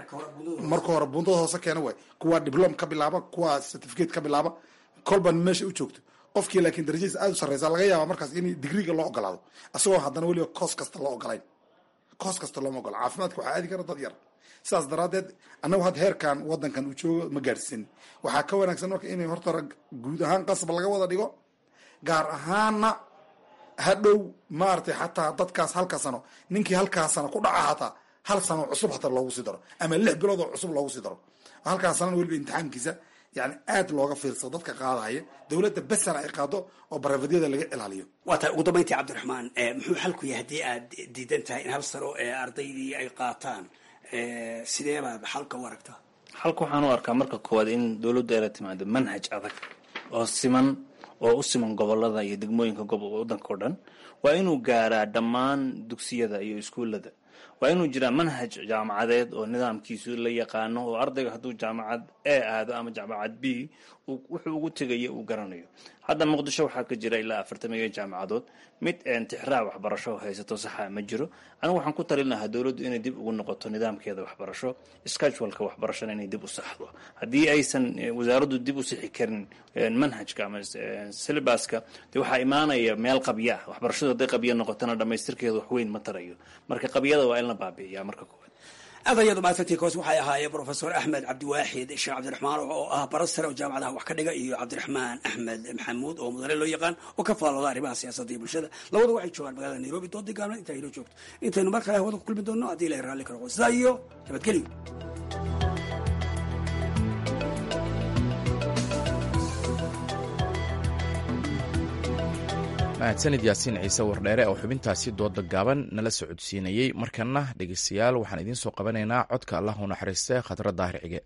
marka hore bundada hoose keena way kuwa diblom ka bilaaba kuwa certificate ka bilaaba kolban meesha u joogto qofkii laakiin darajadiisa aada u sarreysa laga yaaba markaas in digriga loo ogolaado isagoo haddana weliba koos kasta loo ogolayn koos kasta looma ogola caafimaadka waxaa aadi kara dad yar sidaas daraaddeed annagu hadda heerkan waddankan uu joogo ma gaadhsin waxaa ka wanaagsan marka inay horta guud ahaan qasab laga wada dhigo gaar ahaana hadhow maaragtay xataa dadkaas halka sano ninkii halkaa sano ku dhaca hataa hal sano cusub hataa loogu sii daro ama lix bilood oo cusub loogu sii daro halkaa sanana weliba imtixaankiisa yani aad looga fiirsado dadka qaadahaya dowladda besana ay qaado oo barafedyada laga ilaaliyo waa tahay ugu dambayntii cabdiraxmaan muxuu xalku yahay haddii aad diidan tahay in hal sano ee ardaydii ay qaataan sidee baad xalka u aragtaa xalka waxaan u arkaa marka koowaad in dowladdu ay la timaado manhaj adag oo siman oo u siman gobolada iyo degmooyinka wadanka o dhan waa inuu gaaraa dhammaan dugsiyada iyo iskuullada waa inuu jiraa manhaj jaamacadeed oo nidaamkiisu la yaqaano oo ardayga hadduu jaamacad e aado ama jaamacad b wuxuu ugu tegaya uu garanayo hadda muqdisho waxaa ka jira ilaa afartamiyo jaamacadood mid tixraac waxbarasho haysato saxa ma jiro anigu waxaan ku talin lahaa dowladdu inay dib ugu noqoto nidaamkeeda waxbarasho scheduleka waxbarashada inay dib u saxdo haddii aysan wasaaraddu dib u sixi karin manhajka ama syllabaska de waxaa imaanaya meel qabya ah waxbarashadu hadday qabya noqotona dhammaystirkeeda wax weyn ma tarayo marka qabyada waa in la baabi'iyaa marka koowaad aad ayaad umahadsantii koos waxay ahaayeen profesor axmed cabdiwaaxid sheekh cabdiraxmaan oo ah barasare oo jaamacadaha wax ka dhiga iyo cabdiraxmaan axmed maxamuud oo mudane loo yaqaan oo ka faalooda arrimaha siyaasadda iyo bulshada labadu waxay joogaan magaalada nairobi doodii gaabna inta inoo joogto intaynu mar kale hawada ku kulmi doonno haddii ilahay raalli ka noqo sidaa iyo nabadgelyo mahadsanid yaasiin ciise wardheere oo xubintaasi dooda gaaban nala socodsiinayey markana dhegeystayaal waxaan idiin soo qabanaynaa codka allah u naxariiste khadra daahir cige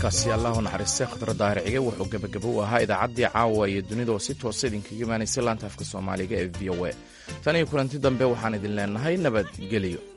codkaasi allahu naxariistay khatar daahircige wuxuu gebagabo u ahaa idaacaddii caawa iyo dunida oo si toosa idinkaga imaanaysay laanta afka soomaaliga ee v o a tan iyo kulanti dambe waxaan idin leenahay nabadgelyo